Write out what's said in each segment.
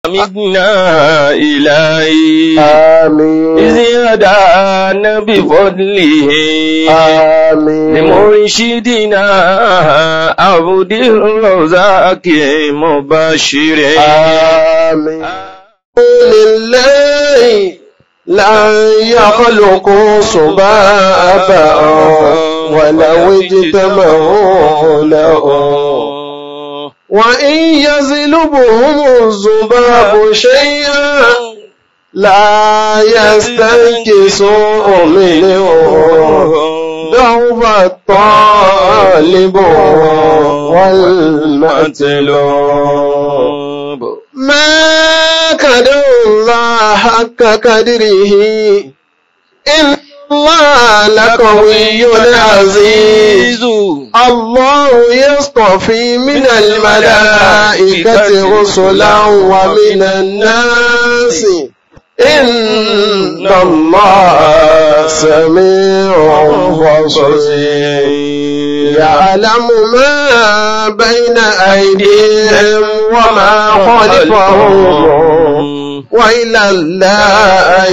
أمدنا إلهي آمين إذ هدانا بفضله آمين لمرشدنا عبد الرزاق مبشر آمين لله لا يخلق صبابا ولو اجتمعوا له وإن يزلبهم الذباب شيئا لا يستنكسوا منه ضعف الطالب والمطلوب ما كدر الله حق قدره إن الله لقوي عزيز الله يصطفي من الملائكة رسلا ومن الناس إن الله سميع بصير يعلم ما بين أيديهم وما خلفهم وإلى الله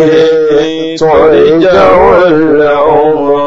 ترجع الأمور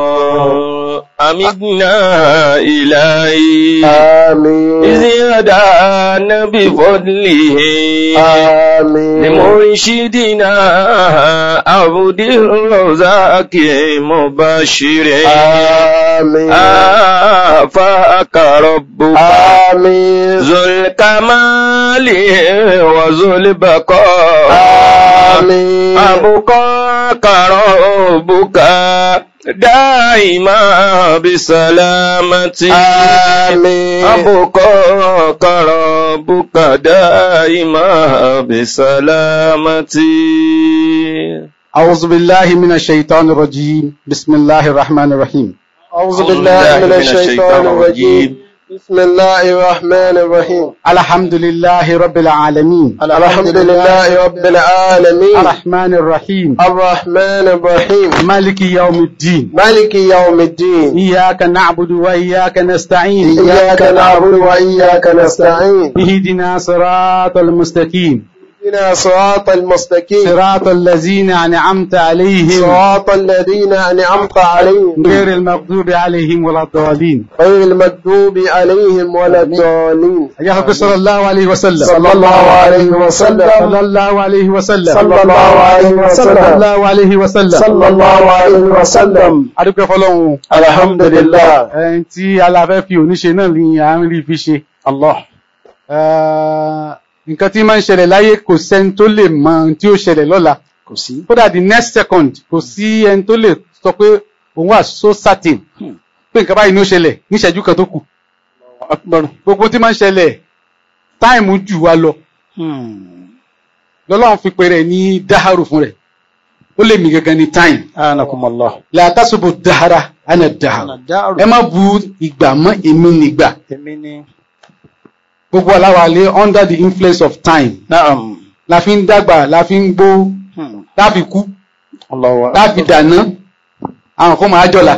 أمدنا إلهي آمين إذ هدانا بفضله آمين لمرشدنا عبد الرزاق مبشر آمين آفاك ربك آمين ذو الكمال وذو البقاء آمين أبقاك ربك دائما بسلامة آمين أبقاك ربك دائما بسلامة أعوذ بالله من الشيطان الرجيم بسم الله الرحمن الرحيم أعوذ بالله من الشيطان الرجيم بسم الله الرحمن الرحيم الحمد لله رب العالمين الحمد لله رب العالمين الرحمن الرحيم الرحمن الرحيم مالك يوم الدين مالك يوم الدين إياك نعبد وإياك نستعين إياك نعبد وإياك نستعين اهدنا صراط المستقيم اهدنا صراط المستقيم صراط الذين أنعمت عليهم صراط الذين أنعمت عليهم غير المغضوب عليهم ولا الضالين غير المكتوب عليهم ولا الضالين يا حق صلى الله عليه وسلم صلى الله عليه وسلم صلى الله عليه وسلم صلى الله عليه صلى وسلم الله عليه وسلم صلى الله عليه وسلم adúpẹ́ fọ́lọ́run الحمد لله ẹni tí aláfẹ́ fi oníṣe náà ní à ń rí fi ṣe الله nǹkan tí máa ń ṣẹlẹ̀ láyé kò sẹ́ni tó lè mọ ohun tí ó ṣẹlẹ̀ lọ́la kò sí kódà the next second kò sí ẹni tó lè sọ pé òun wà so certain pé nǹkan báyìí ní ó ṣẹlẹ̀ ní ìṣẹ́jú kan tó kù gbogbo tí máa ń ṣẹlẹ̀ táìmù jù wá lọ lọ́lọ́run fi pè rẹ̀ ní dáhàrù fún rẹ̀ ó lè mí gangan ní time anakumullah làtàṣubù dáhàrà àna dáhàrù ẹ má bu ìgbà mọ́ èmi nígbà èmi ni gbogbo aláwalé under the influence of time naam la fi ń dàgbà la fi ń gbó la fi kú Allahu la fi dàná àwọn kan máa jọ̀la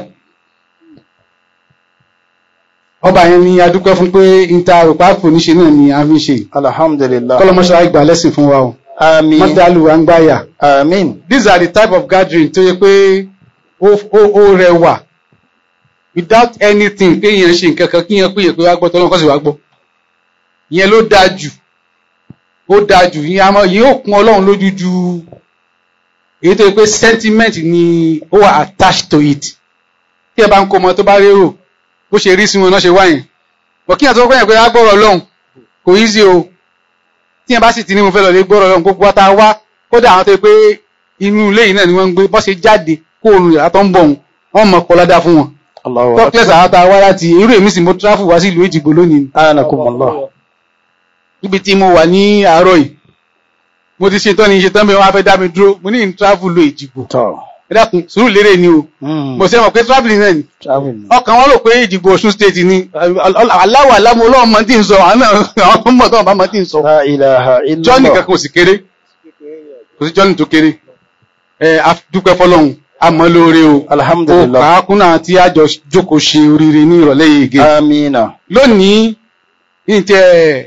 ọba yẹn ni a dúpẹ́ fún pé níta òpá fòníṣe náà ni a fi ń ṣe alhamdulillah kọ́lọ́mọṣọ́ ìgbà lẹ́sìn fún wa o àmín mọ́tàlù wa ń gbáyà àmín these are the type of gathering tó yẹ pé ó ó- ó rẹwà without anything pé èèyàn ṣe nǹkan kan kí èèyàn pé èèyàn pé wá gbọ́ tọ́lọ́ kọ́ sì wá gbọ́ ìyẹn ló dáa jù ó dáa jù ìyẹn a máa- ìyẹn ó kún ọlọ́run lójú ju èyí tó yẹ pé sentiment ni ó wà attached to it tí ẹ bá ń kó ọmọ tó bá rérò bó ṣe rí sí wọn náà ṣe wáyìn bọ̀ kí èèyàn tó kọ́ yẹn pé á gbọ́rọ̀ ọlọ́run kò easy o tí ẹ bá sì ti ní mo fẹ́ lọ lè gbọ́rọ̀ ọlọ́run gbogbo wa tá a wá kódà àwọn tó yẹ pé inú ilé yìí náà ni wọ́n ń gbé bọ́ ṣe jáde kó oorun yàrá tó ń bọ̀ wọn wọ́n mọ̀ kọ́ ládàá fún wọn Allahu tọ́kílẹ̀sì àwọn tá a wá láti irú èmi sì mo tráfù wá sí ìlú Èjìgbò lónìí anakumullah níbi tí mo wà ní àárọ̀ yìí mo ti ṣetán ní ṣetán bẹ́ẹ̀ wọ́n á fẹ́ dá mi dúró mo ní tráfù lo Èjìgbò tọ́ ẹ dákun sùúrù lérè ni o mo ṣe mọ̀ pé travelling náà ni travel ọkàn wọn rò pé Èjìgbò Ọ̀ṣun state ni aláwọ̀ alámọ̀ ọlọ́run mọ̀ tí ń sọ àwọn náà àwọn mọ̀ tó wọn bá mọ̀ tí ń sọ la ilaha illallah jọ́nì kankan ò sì kéré kò sí jọ́nì tó kéré ẹ a dúpẹ́ fọlọ́run a mọ̀ lóore o ó alhamdulillah kàákùn náà tí a jọ jókòó ṣe oríire ní ìrọ̀lẹ́ yìí gé amina lónìí ní tẹ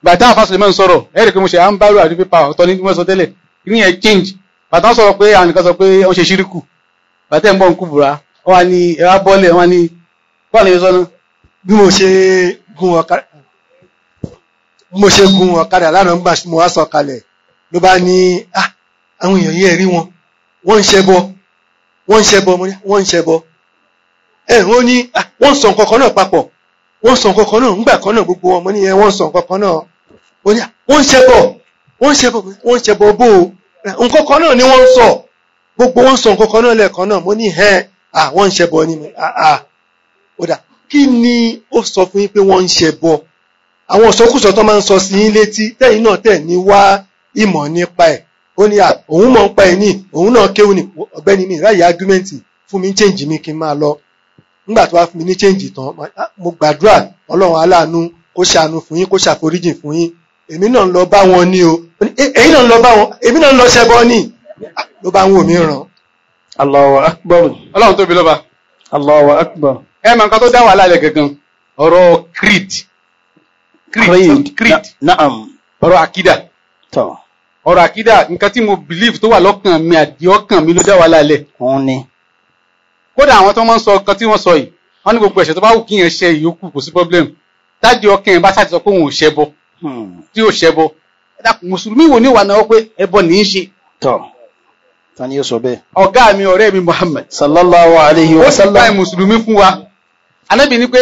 bàtà àfàsùlẹ̀ mọ́ ń sọ̀rọ̀ ẹ̀rì pé mo ṣe à ń bárò àti pépà ọ̀tọ̀ ní wọ́n sọ tẹ́lẹ̀ ní ẹ̀ change bàtà wọ́n sọ̀rọ̀ pé àwọn nìkan sọ pé wọ́n ṣe ṣíríkù bàtà ẹ̀ ń bọ̀ ń kú bùrá wọ́n á ní ẹ̀rá bọ́ọ̀lẹ̀ wọ́n á ní bọ́ọ̀lù yẹn sọ́nà bí mo ṣe gun ọ̀kadà bí mo ṣe gun ọ̀kadà lánàá nígbà tí mo wá sọ kalẹ̀ ló bá ní ah àwọn èèyàn yẹn rí wọn wọ́n ń ṣẹbọ wọ́n ń ṣẹbọ mo ní wọ́n ń ṣẹbọ ẹ wọ́n ní ah wọ́n ń sọ nǹkan kan náà papọ̀ wọ́n ń sọ nǹkan kan náà ńgbà kan náà gbogbo wọn mo ní yẹn wọ́n ń sọ nǹkan kan náà ó ní ah wọ́n ń ṣẹbọ wọ́n ń ṣẹbọ wọ́n ń ṣẹbọ bó o nǹkan kan náà ni wọ́n ń sọ gbogbo wọn ń sọ nǹkan kan náà lẹ́ẹ̀kan náà mo ní ẹ ah wọ́n ń ṣẹbọ ni mo ah ah ó dà kí ni ó sọ fún yín pé wọ́n ń ṣẹbọ àwọn ìsọkúsọ tó máa ń sọ sí yín létí tẹ́yìn náà tẹ̀ ní wá ìmọ̀ nípa ẹ̀ ó ní à òun mọ̀ ń pa ẹ̀ ní òun náà kéwù ní ọ̀gbẹ́ni mi ráyè ágúmẹ́ǹtì fún mi ń chẹ́ǹjì mi kí n máa lọ nígbà tó wá fún mi ní chẹ́ǹjì tán mo gbàdúrà ọlọ́run aláàánú kó ṣàánú fún yín kó ṣàforíjì fún yín èmi náà ń lọ bá wọn ní o èyí náà ń lọ bá wọn èmi náà ń lọ ṣẹbọ ní ló bá ń wò mí ràn. Allahu akbar. ọlọ́run tóbi lọ́ba Allahu akbar. ẹ mọ nǹkan tó dá wàhálà lẹ̀ gangan ọ̀rọ̀ creed creed creed Na- Na'am. ọ̀rọ̀ akida Tọ́. ọ̀rọ̀ akida nǹkan tí mo believe tó wà lọ́kàn mi àdí ọkàn mi ló dá wàhálà lẹ̀ Òun ni. kódà àwọn tó máa ń sọ nǹkan tí wọ́n sọ yìí wọ́n ní gbogbo ẹ̀ṣẹ̀ tó bá wù kí yẹn ṣe ìyókù kò sí problem táàdì ọkàn yẹn bá ṣáà ti sọ pé òun ò ṣẹbọ Hmm. tí ò ṣẹbọ ẹ dákun mùsùlùmí wo ní ìwà náà pé ẹbọ ní í ṣe Tọ́. Ta ni yóò sọ bẹ́ẹ̀? ọ̀gá mi ọ̀rẹ́ mi Muhammad Sallallahu alayhi ó wa sì bá sallam. mùsùlùmí fún wa anábì ní pé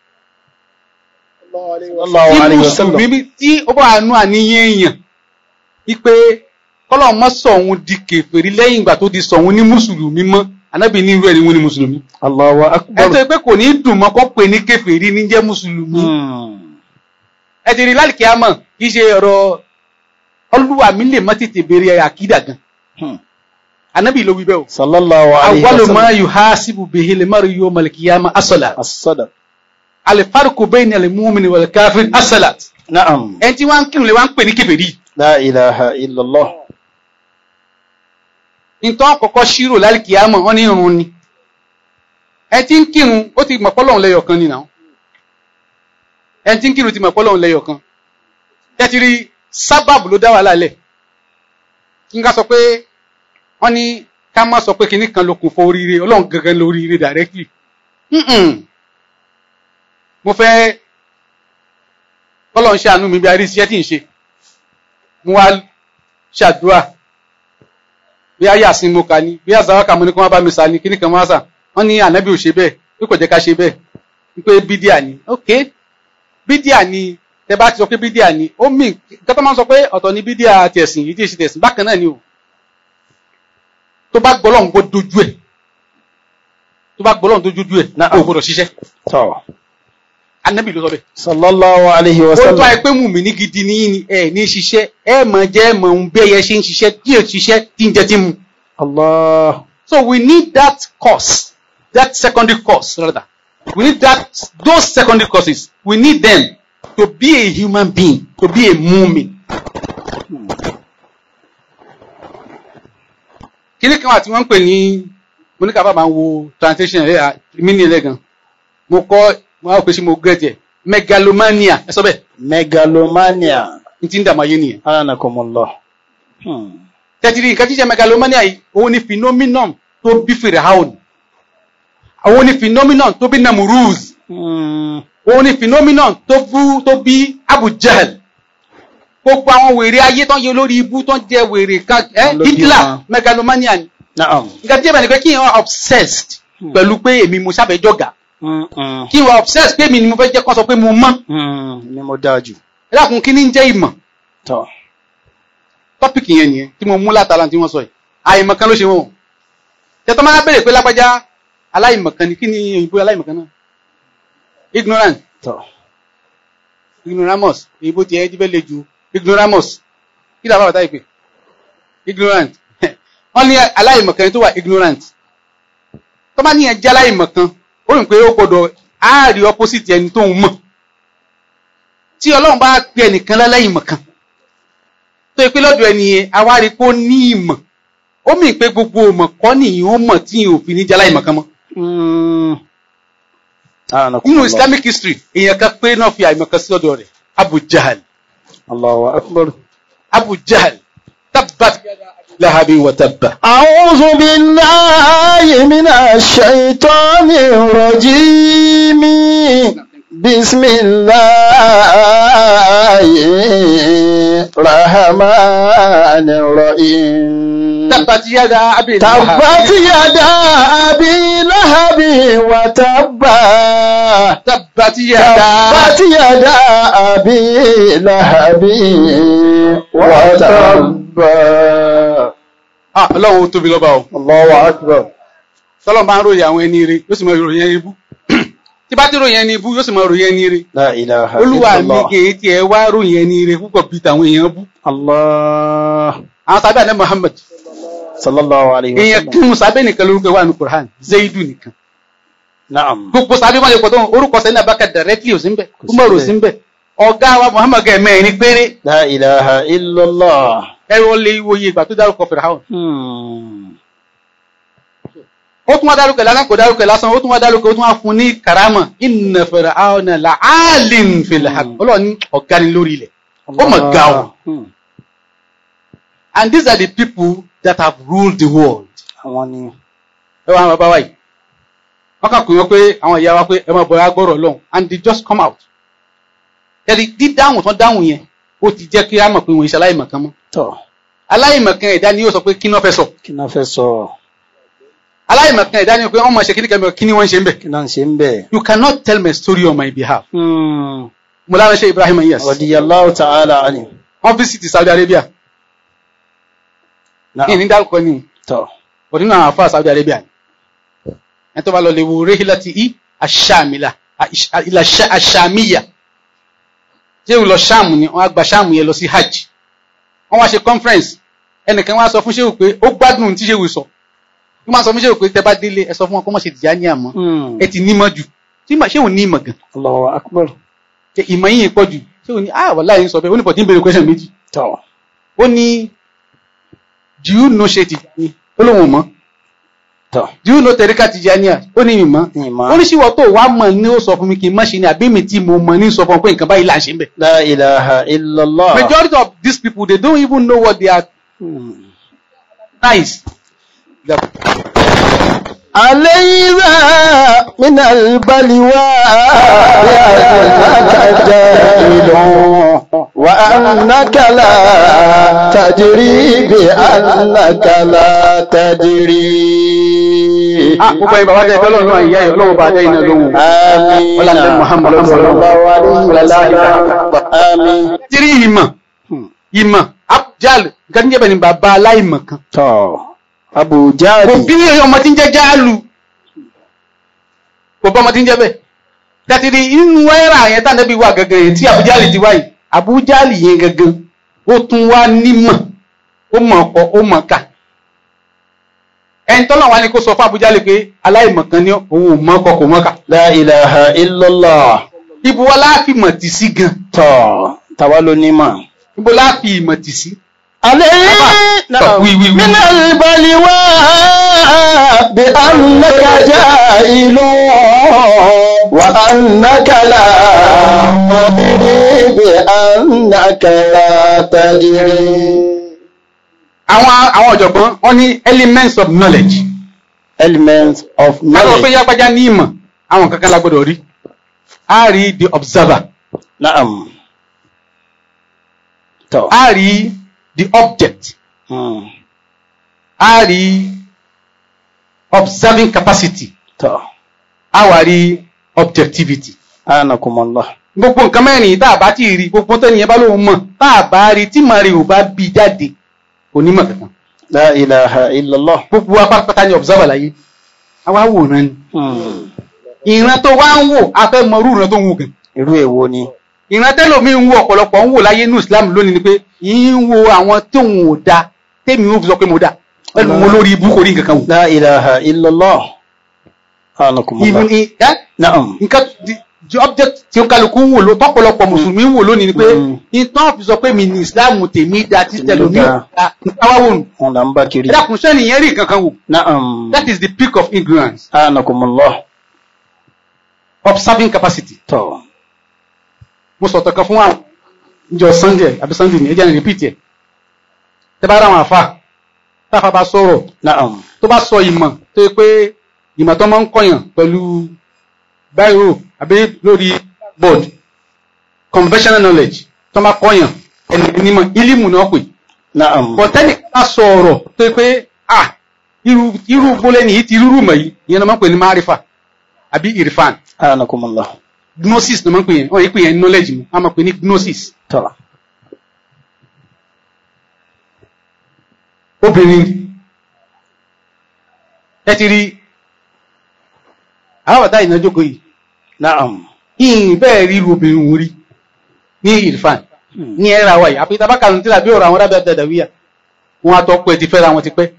Sallallahu tí alayhi wa sallam. mùsùlùmí tí ó bá nú àníyàn èèyàn wípé kọ́lọ̀ mọ́ sọ òun di kèfèrí lẹ́yìn ìgbà tó di sọ òun ní mùsùlùmí mọ́ anábì ní irú ẹ̀ ni wọ́n ní mùsùlùmí Allahu ẹ akbar. tó yẹ pé kò ní dùn mọ́ kó pè ní kèfèrí ní jẹ́ mùsùlùmí Hmm. ẹ ti rí lálìkí àmọ́ kì í ṣe ọ̀rọ̀ olúwa mi lè má tètè béèrè àkídà gan Hmm. anábì ló wí bẹ́ẹ̀ o Sallallahu alayhi wa awwalu ma sallam. yuhasibu bihi al-mar'u yawm al-qiyamah as-salat As-sadaq. al-farqu bayna al-mu'min wal-kafir as-salat Na'am. ẹni tí wọ́n ń kírun lè wá ń pè ní kèfèrí La ilaha illallah. nítorí àkọ́kọ́ ṣírò lálìkí àmọ́ wọ́n ní irun ni ẹni tí ń kírun ó ti mọ̀ pọ́lọ́hún lẹ́yọ̀ kan nìyàwó ẹni tí ń kírun ti mọ̀ pọ́lọ́hún lẹ́yọ̀ kan tẹ́tìrí sábàbù ló dá wàhálà lẹ̀ kí n ká sọ pé wọ́n ní ká má sọ pé kinní kan ló kún fún oríire ọlọ́run gangan lóríire directly Mm-mm. mo fẹ́ kọ́lọ̀ ń ṣàánú mi bí a rí iṣẹ́ tí ń ṣe mo wá ṣàdúrà bí a yà sí mo kà ní bí a zàwákà mo ní kí wọ́n bá mi sà ní kíní kan wọ́n sà wọ́n ní ànábì ò ṣe bẹ́ẹ̀ bí kò jẹ́ ká ṣe bẹ́ẹ̀ wípé bídíà ni ok bídíà ni tẹ bá ti sọ pé bídíà ni ó mì nǹkan tó máa ń sọ pé ọ̀tọ̀ ni bídíà tẹ̀sìn yìí tí èsì tẹ̀sìn bákan náà ni o tó bá gbọ́ lọ́hùn kó dojú ẹ̀ tó bá gbọ́ lọ́hùn tó dojú ẹ̀ Na'am. kó gbọ́dọ̀ ṣiṣẹ́ Tọ́. ànábì ló sọ bẹ́ẹ̀ Sallallahu alayhi wa ó tọ́ ẹ sallam. pé mùmíní gidi ní ní ẹ ní ṣiṣẹ́ ẹ mọ̀ jẹ́ ẹ mọ̀ ń bí ẹyẹ ṣe ń ṣiṣẹ́ tí ò ṣiṣẹ́ tí ń jẹ tí ń mu. Allah. So we need that course, that secondary course rather. We need that those secondary courses. We need them to be a human being, to be a mumin. Kíní kan wà tí wọ́n ń pè ní mo ní ká bá máa wo translation ẹ̀ mí ní ẹlẹ́gàn. Mo kọ́ mo á pè sí mo gẹ̀ẹ́tì ẹ̀ megalomania ẹ sọ bẹ́ẹ̀ Megalomania. ní ti ń dààmú ayé nìyẹn. Anakumullah. Hmm. tẹ́tìrì nǹkan jíjẹ megalomania yìí òun ni phenomenon tó bí firaun òun ni phenomenon tó bí namuruz Hmm. òun ni phenomenon tó bú tó bí abu jahl gbogbo àwọn wèrè ayé tó ń yẹ olórí ibú tó ń jẹ wèrè kan ẹ Ló bí hitler wọn. megalomania ni Na'am. nǹkan jíjẹ bẹ̀rẹ̀ ni pé kí n wá obsessed pẹ̀lú pé èmi mo sábẹ́ jọ̀gà Hmm. Hmm. kí n wá obsessed pé èmi ni mo fẹ́ jẹ́ kó sọ pé mo mọ̀ Hmm. Ni mo dáa jù. ẹ dákun kí ni ń jẹ́ ìmọ̀ Tọ́. tọ́pìkì yẹn nìyẹn tí mo mú látara tí wọ́n sọ yìí àìmọ̀kan ló ṣe wọ́n tẹ́tọ́ máa bèèrè pé lápájá aláìmọ̀kan ni kí ni òyìnbó aláìmọ̀kan náà ignorant Tọ́. ignoramus òyìnbó tiẹ̀ jí bẹ́ẹ̀ le ju ignoramus kí làwọn àbàtà ìpè ignorant wọ́n ní aláìmọ̀kan tó wà ignorant tó bá níyẹn jẹ́ aláìmọ̀kan ó rìn pé ó gbọdọ̀ áàrí opposite ẹni tó ń mọ̀ tí ọlọ́run bá pe ẹnìkan láláìmọ̀kan tó yẹ pé lọ́dọ̀ ẹni yẹn awárí pé ó ní ìmọ̀ ó mì pé gbogbo ìmọ̀ kọ́ nìyí ó mọ̀ tí yìí ò fi ní jẹ́ aláìmọ̀kan mọ́ Hmm. nínú Anakumullah. islamic history èèyàn kan pé náà fi àìmọ̀kan sí ọ̀dọ̀ rẹ̀ abu jahal Allahu akbar. Abu Jahl tabbat yada Abi lahabin wa tabba. أعوذ بالله من الشيطان الرجيم بسم الله الرحمن الرحيم tabbat yada Abi تبت يدا أبي لهب وتب tabbat yada تبت يدا أبي لهب وتب ah Ọlọ́run ó tóbi lọ́ba o. الله أكبر Tọ́lọ́ máa ń ròyìn àwọn ẹni ire yóò sì máa ròyìn ẹni ibú. Tí bá ti ròyìn ẹni ibú yóò sì máa ròyìn ẹni ire. لا إله Olúwa إلا mi الله kì í tiẹ̀ wá ròyìn ẹni ire púpọ̀ bíi tàwọn èèyàn bú. الله Àwọn sábẹ́ àná Muhammad. صلى الله عليه Èèyàn وسلم kírun sábẹ́ nìkan lórúkọ wà ní Quran. Zaidu nìkan. نعم Gbogbo sábẹ́ máa yẹ pọ̀ tó orúkọ sẹ́ni Abaka directly ò sí ń bẹ̀. Kò sí Umar ò bẹ́ẹ̀. sí ń bẹ̀. Ọ̀gá wa Muhammad gẹ̀mẹ́rin péré. لا إله إلا الله Ẹ̀rọ lè wo iye ìgbà tó dárúkọ Fìràhùn. Hmm. Ó tún wá dárúkọ lásán kò dárúkọ lásán. Ó tún wá dárúkọ ó tún wá fún ní karama. Inna Fir'auna la'alin fil haqq. Ọlọ́run ní ọ̀gá ni lórí ilẹ̀. Ó mọ̀ ga o. Hmm. And these are the people that have ruled the world. àwọn ni Ẹ wá àwọn bàbá wa yìí. Wọ́n kàn pè wọ́n pé àwọn ìyá wa pé ẹ máa bọ̀ ẹ gbọ́rọ̀ lọ́hùn and they just come out. Ẹ̀rí dídáhùn tán dáhùn yẹn ó ti jẹ́ kí á mọ̀ pé wọ́n iṣẹ́ aláìmọ̀kan mọ́. tọ́ Aláìmọ̀kan ẹ̀dá ni yóò sọ pé kí ni wọ́n fẹ́ sọ. kí náà fẹ́ sọ Aláìmọ̀kan ẹ̀dá ni pé wọ́n máa ṣe kí ni kẹ́mi kí ni wọ́n ń ṣe ń bẹ̀. kí náà ń ṣe ń bẹ̀. You cannot tell my story on my behalf. Hmm. Mo lára ṣe Ibrahim yes. radiyallahu ta'ala anhu. Wọ́n visit Saudi Arabia. Kí Na'am. ni dárúkọ ni? tọ́ Kò nínú àwọn afá Saudi Arabia ni. Ẹni tó bá lọ lè wo Rehilati i Aṣàmìlà ilà Aṣàmìyà. Ṣé òun lọ Ṣáàmù ni wọ́n á gba Ṣáàmù yẹn lọ sí Hajj. Wọ́n wá ṣe conference. Ẹnìkan wá sọ fún Ṣéwù pé ó gbádùn tí Ṣéwù sọ. Wọ́n máa sọ fún Ṣéwù pé tẹ bá délé ẹ sọ fún wọn kó má ṣe dìjà ní àmọ́. Hmm. Ẹ ti nímọ̀ jù. Tí mà- Ṣéwù ní ìmọ̀ gan. Allahu akbar. Ṣé ìmọ̀ yìí pọ̀ jù. Ṣéwù ní ah wàláhì ń sọ bẹ́ẹ̀ ó ní bọ̀ tí ń béèrè question méjì. tọ́ Ó ní do you know ṣe Tijani? Ó lóun ò mọ̀. tọ́ Do you know Tẹ̀ríkà Tijaniya? Ó ní ìmọ̀. ìmọ̀ oníṣìwọ̀ tó wá mọ̀ ní ó sọ fún mi kí n má ṣe ni àbí mi tí mo mọ̀ ní sọ fún ọ pé nǹkan báyìí là ń ṣe ń bẹ̀. la ilaha illallah. majority of these people they don't even know what they are Hmm. nice. علينا من البلوى بأنك جاهل وأنك لا تدري بأنك لا تدري ah gbogbo ẹ̀yin bàbá tẹ ẹgbẹ́ lọ́nà ìyá ẹ̀ ọlọ́run bá dẹ́yìn náà lóhùn. آمين Ọlá Muhammad صلى الله عليه وسلم آمين tírí ìmọ̀ ìmọ̀ abjal nǹkan tí ń jẹ́ bẹ́ẹ̀ ni bàbá aláìmọ̀ kan. tó Abu kò Jahl bí ọmọ tí ń jẹ́ jáàlù kò bọ́ ọmọ tí ń jẹ́ bẹ́ẹ̀. tẹ́tìrì inú ẹ̀rà yẹn tá nẹ́bí wà gangan yẹn tí àbújáàlì ti wáyé àbújáàlì yẹn gangan ó tún wá nímọ̀ ó mọ̀ ọkọ̀ ó mọ̀ ká. ẹni tọ́lọ̀ wá ní kó sọ fún àbújáàlì pé aláìmọ̀ kan ní òun ò mọ̀ ọkọ̀ kò mọ̀ ká. la ilaha illallah ibo wa láàfin mọ̀ tì sí gan tó tàwa ló ní mà. ibo láàfin ìmọ̀ tì sí. عليه طب وي- وي- وي. من البلوى بأنك جاهل وأنك لا تدري بأنك لا تدري àwọn àwọn ọ̀jọ̀gbọ́n wọ́n ní elements of knowledge. elements of káwọn pé knowledge yápájá ní ìmọ̀ àwọn kankan la gbọ́dọ̀ rí. a rí the observer نعم تو a rí the object مم. a rí observing capacity تو a wà rí objectivity. أنكم الله gbogbo nǹkan mẹ́rin tá a bá ti rí gbogbo tẹ́niyẹn bá lóun mọ̀ tá a bá rí tí màá rí ò bá bí jáde kò ní mọ̀ kankan. لا إله إلا الله gbogbo apátápátá ni observer láyé àwa wòran ni. مم. ìran tó wá ń wò a fẹ́ mọ irú ìran tó ń wò gan. irú èwo ni ìran tẹ́lòmí ń wo ọ̀pọ̀lọpọ̀ ń wò láyé ní Islam lónìí ni pé yìí ń wo àwọn tóun ò da tèmi ò fi sọ pé mo da ẹnu mo lórí ibú kò rí nǹkan kan wò. لا إله إلا الله أنكم Even الله in- ẹ́, نعم nǹkan the- the object tí ó kálukú ń wò ló tọ́pọ̀lọpọ̀ mùsùlùmí ń wò lónìí ni pé Mm. ìtàn fi sọ pé mi ní Islam tèmi da tí tẹlomi ò da. da nǹkan wá wò nù. أنا أم بكري ẹ dákun sẹ́ni yẹn rí nǹkan kan wò نعم that is the peak of ignorance أنكم الله observing capacity. تو mo sọ̀tọ̀ kan fún àwọn níjọ́ sunday àbí sunday ní ẹjẹ́ ní repeat ẹ̀ tẹ́ bá ráwọn àfà táfà bá sọ̀rọ̀ Na'am. tó bá sọ ìmọ̀ tó yẹ pé ìmọ̀ tó máa ń kọ̀yàn pẹ̀lú biro àbí lórí board conventional knowledge tó máa kọ̀yàn ẹni onímọ̀ ilimu náà pè Na'am. bọ̀tẹ́nì bá sọ ọ̀rọ̀ tó yẹ pé ah irú irú gbólẹ́ni yìí ti rúrú mọ̀ yìí ìyẹn náà máa ń pè ní marifa àbí irfan Anakumullah. gnosis náà máa ń pè yẹn wọ́n yìí pè yẹn knowledge mu a máa pè ní gnosis Tọ́. obìnrin ẹ ti rí àwọn bàtà ìnájókòó yìí Na'am. ìyìn bẹ́ẹ̀ rí irú obìnrin òun rí ní irfan Hmm. ní ẹ̀rà wáyé àfi tabaka ní tíra bí ọ̀rọ̀ àwọn rábẹ́ dàdàwíyà wọn àtọ́pọ̀ ẹ̀ ti fẹ́ra wọn ti pẹ́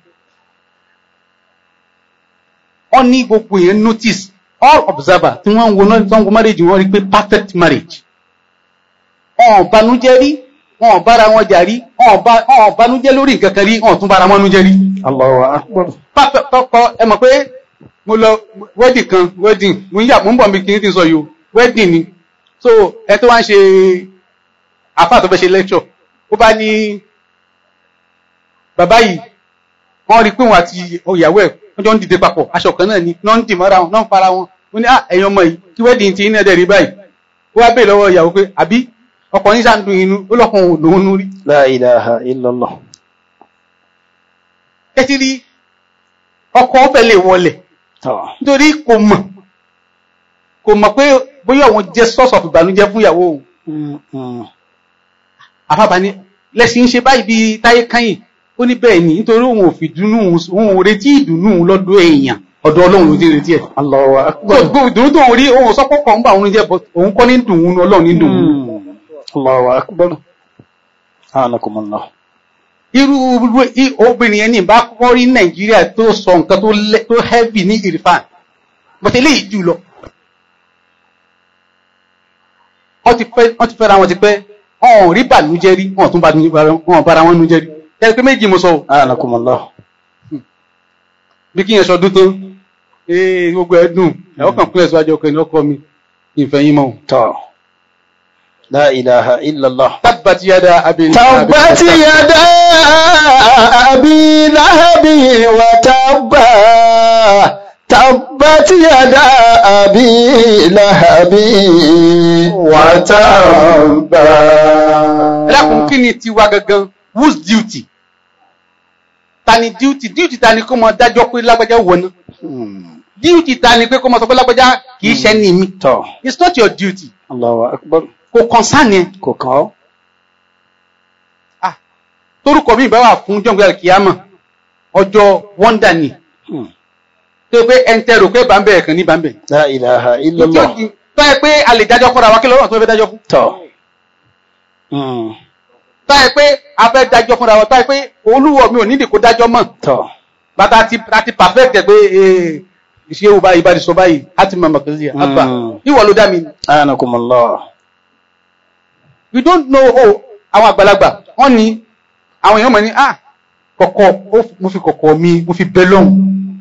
wọ́n ní gbogbo èèyàn notice all observer tí wọ́n ń wo náà tí wọ́n ń wo marriage wọ́n rí pé perfect marriage wọn ò banújẹ́ rí wọn ò bára wọn jà rí wọn ò bá- wọn ò banújẹ́ lórí nǹkan kan rí wọn ò tún bára wọn nújẹ́ rí Allahu akbar. pápẹ́ tọkọ ẹ mọ̀ pé mo lọ wedding kan wedding mo ń yà mo ń bọ̀ mi kí n ti sọ yìí o wedding ni so ẹ tó wá ń ṣe àfáà tó fẹ́ ṣe lecture ó bá ní bàbá yìí wọ́n rí pé òun àti ìyàwó ẹ̀ wọ́n jọ ń dìde papọ̀ aṣọ kan náà ni náà ń dì mọ́ra wọn náà ń fara wọn ó ní ah ẹ̀yin ọmọ yìí kí wedding ti iná ẹ̀dẹ̀ rí báyìí ó wá bèèrè lọ́wọ́ ìyàwó pé àbí ọkọ yín ṣàǹdùn inú ó lọ́kàn òun lòún rí La ilaha illallah. ẹ ti rí ọkọ ọbẹ̀ lè wọlẹ̀ Tọ́. nítorí kò mọ̀ kò mọ̀ pé bóyá òun jẹ́ source of ìbànújẹ́ fún ìyàwó òun Mm, mm. àfàbà ni lẹ́sìn ń ṣe báyìí bí táyé káyìn ó ní bẹ́ẹ̀ ni nítorí òun ò fi dùnnú òun ò retí ìdùnnú òun lọ́dọ̀ èèyàn ọ̀dọ̀ ọlọ́run ló ti retí ẹ̀ Allahu akbar. gbogbo ìdùnnú tó ń rí òun sọ pọ́pọ́ ń bá òun jẹ́ but òun kọ́ ní dùn ún ọlọ́run ní dùn ún Mm. Allahu akbar. Anakumullah. irú irú i- obìnrin yẹn ní ìbá kọ́kọ́ rí nàìjíríà tó sọ nǹkan tó lẹ- tó heavy ní ìrìfàn bọ́tẹ́ eléyìí jù lọ wọ́n ti fẹ́ wọ́n ti fẹ́ra wọn ti pẹ́ ọ̀hún rí bànújẹ́ rí wọ́n tún bànújẹ́ wọn bára wọn nújẹ́ rí ẹ pé méjì mo sọ o Anakumullah. bí kí yẹn sọdún tán ee gbogbo ẹ dùn ẹ ọkàn kúnlẹ̀ síwájú ọkọ ẹni ọkọ mi ìfẹ́ yín mọ́ o. Tọ́. La ilaha illallah. tabbat yada abin تبت يدا أبي لهب وتب تبت يدا أبي لهب وتب ẹlẹ́kùn kí ni tiwa gangan whose duty ta ni duty duty ta ni kó mọ dájọ́ pé lágbájá wọ̀ ná Hmm. duty ta ni pé kó mọ sọ pé lágbájá kì í ṣe ní mi Tọ́. it's not your duty Allahu akbar. kò concern yẹn Kò kàn ọ́. ah torúkọ mi ìbáwà fún jọ̀ǹgbẹ́ kìámà ọjọ́ wonder ni Hmm. tó yẹ pé ẹntẹ rò pé bàbá ẹ̀ kàn ní bàbá ẹ̀ La ilaha illallah. tó yẹ pé a lè dájọ́ fúnra wa kí lọ́wọ́ tó fẹ́ dájọ́ fún Tọ́. Hmm. tó yẹ pé a fẹ́ dájọ́ fúnra wa tó yẹ pé olúwọ̀ mi ò nídìí kó dájọ́ mọ̀ Tọ́. bàtà ti àti perfect ẹ̀ pé ee ìṣe wo báyìí bá ti sọ báyìí á ti mọ̀ mọ̀ kìí ṣe àgbà Mm. ìwọ ló dá mi Anakumullah. we don't know oh àwọn àgbàlagbà wọ́n ní àwọn èèyàn mọ̀ ní ah kọ̀kọ̀ ó fi- mo fi kọ̀kọ̀ mi mo fi bẹ lọ́hùn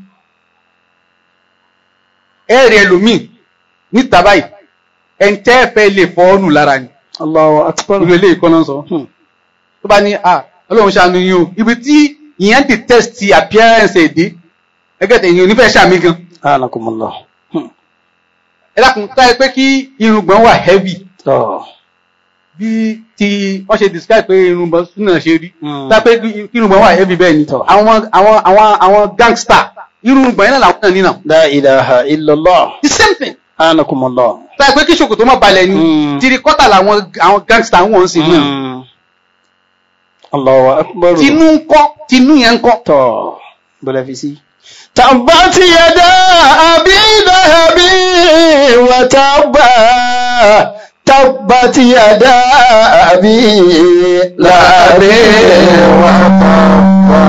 ẹ̀rì ẹlòmíì níta báyìí ẹ̀ǹtẹ́ fẹ́ lè fọ́ ọ́nù lára ni Allahu akbar. irú eléyìí kọ́ náà sọ Hmm. tó bá ní ah ọlọ́run ṣàánú yín o ibi tí ìyẹn ti test appearance èdè ẹgẹ́ tẹ̀yìn onífẹ́ ṣàmì gan Anakumullah. Hmm. ẹ dákun táyẹ pé kí irùngbọ̀n wà heavy Tọ́. bí ti wọ́n ṣe describe pé irùngbọ̀n súnà ṣe rí Mm. táyẹ pé kí irùngbọ̀n wà heavy bẹ́ẹ̀ ni Tọ́. àwọn àwọn àwọn àwọn gangster irùngbọ̀n yẹn náà làwọn náà nínà La ilaha illallah. the same thing Anakumullah. táyẹ pé kí ṣòkòtò má balẹ̀ ni Mm. tirikọ́tà làwọn àwọn gangster wọn sì ní Hmm. Allahu akbar. tinú ń kọ́ tinú yẹn ń kọ́ tọ́ bọ́lá fi sí. tàbátì yàdá àbí láhàbí wà tàbá tàbátì yàdá àbí láhàbí wà tàbá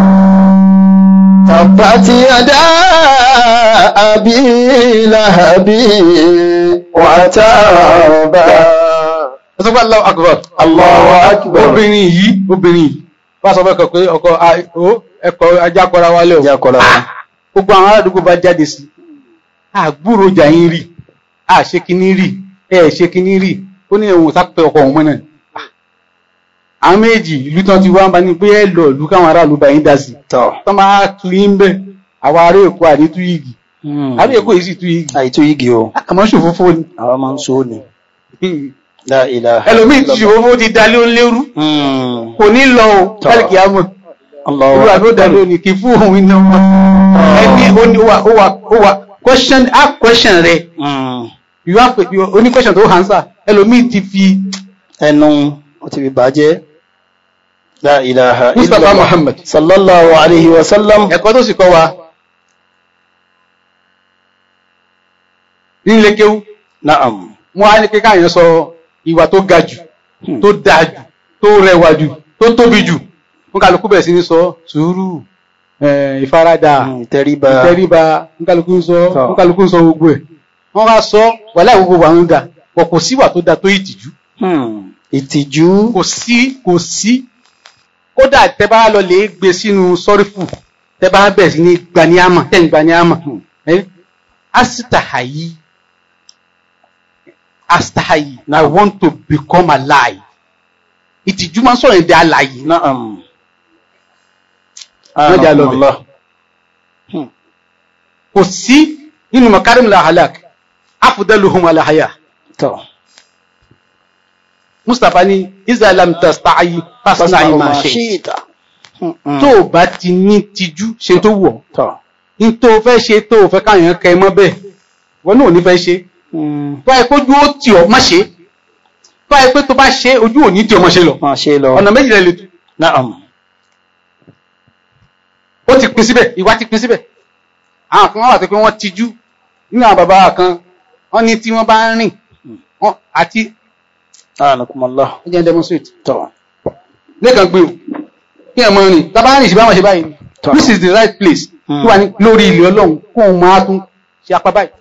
tàbátì yàdá àbí láhàbí wà tàbá. ẹ sọ pé Allahu Akbar Allahu akbar. obìnrin yìí obìnrin yìí wọ́n sọ fẹ́ kọ̀ pé ọkọ a- ó, ẹ̀kọ́ ajá kọra wálé o Ìjà kọ́ra wọn. gbogbo àwọn aládùúgbò bá jáde sí àgbúrò jà yín rí àṣekíní rí ẹ ṣekíní rí ó ní ẹ̀wọ̀n sápẹ́ ọkọ̀ òun mọ́nà àwọn méjì ìlú tán ti wá ń bá ní pé ẹ lọ ìlú káwọn aráàlú bá yín dá sí tọ́ tán bá tu yín bẹ àwọn ará èkó àní tú yìgì àbí èkó yìí sì tú yìgì àìtó igi o àmọ́ ṣòfófó ni àwọn máa ń so ni la ilaha ẹlòmíì ti ṣòfófó ti dalé ó lérú Mm. kò ní lọ o Tọ́. kálíkì àmọ́ Allahu olúwa ló dá akbar. lónìí kì í fún òun iná wọn ẹni ó ní ó wà ó wà ó wà question ask question rẹ Mm. you have to you oní question tó answer ẹlòmíì ti fi ẹnu ó ti fi bàjẹ́ la ilaha Mustapha illallah. Muhammad sallallahu alayhi wa sallam ẹ̀kọ́ tó sì kọ́ wa nílé kéwú na'am wọ́n á ní kí káàyàn sọ ìwà tó ga jù Hmm. tó dáa jù tó rẹwà jù tó tóbi jù wọ́n kálukú bẹ̀rẹ̀ sí ní sọ sùúrù eh, ìfaradà Mm, ìtẹríba ìtẹríba wọ́n kálukú ń sọ Tọ́. wọ́n kálukú ń sọ gbogbo ẹ̀ wọ́n wá sọ wà láì gbogbo àwọn ga wọ́n kò síwà tó dáa tó ìtìjú Hmm. ìtìjú kò sí kò sí kódà tẹ bá lọ lè gbé sínú sọ́rífù tẹ bá bẹ̀rẹ̀ sí ní gbaniámà tẹ̀ ń gbaniámà ẹ́ asitahayi asitahayi I want to become alive ìtìjú máa ń sọ̀rọ̀ èdè alàyè na'am Wọ́n jà lọ bẹ̀. Anakumullah. kò sí nínú makarim la halak afudaluhum alahaya tọ́ mustapha ní isalam tastahayi fasinayi ma ṣe shi'ta. Mm. tó o bá ti ní tìjú ṣe tó wù ọ́ tọ́ ní tó o fẹ́ ṣe tó o fẹ́ káyàn kẹ mọ́ bẹ́ẹ̀ wọn náà ò ní fẹ́ ṣe Mm. tó ayé kójú ó tì ọ́ má ṣe tó ayé pé tó bá ṣe ojú ò ní tì ọ́ má ṣe lọ máa ṣe lọ ọ̀nà méjìlá lè tu na'am ó ti pin síbẹ̀ ìwà ti pin síbẹ̀ àwọn kan wà tó pé wọ́n tijú nínú àwọn bàbá kan wọ́n ní tí wọ́n bá ń rìn wọ́n àti Anakumullah. ó jẹ́ demonstrate tọ́ lẹ́ẹ̀kan gbé o kí ẹ̀ mọ́ rìn tábà rìn sí báwọn ṣe báyìí Tọ́. this is the right place Hmm. tó wà ní lórí ilẹ̀ ọlọ́run kó o máa tún ṣe apá báyìí.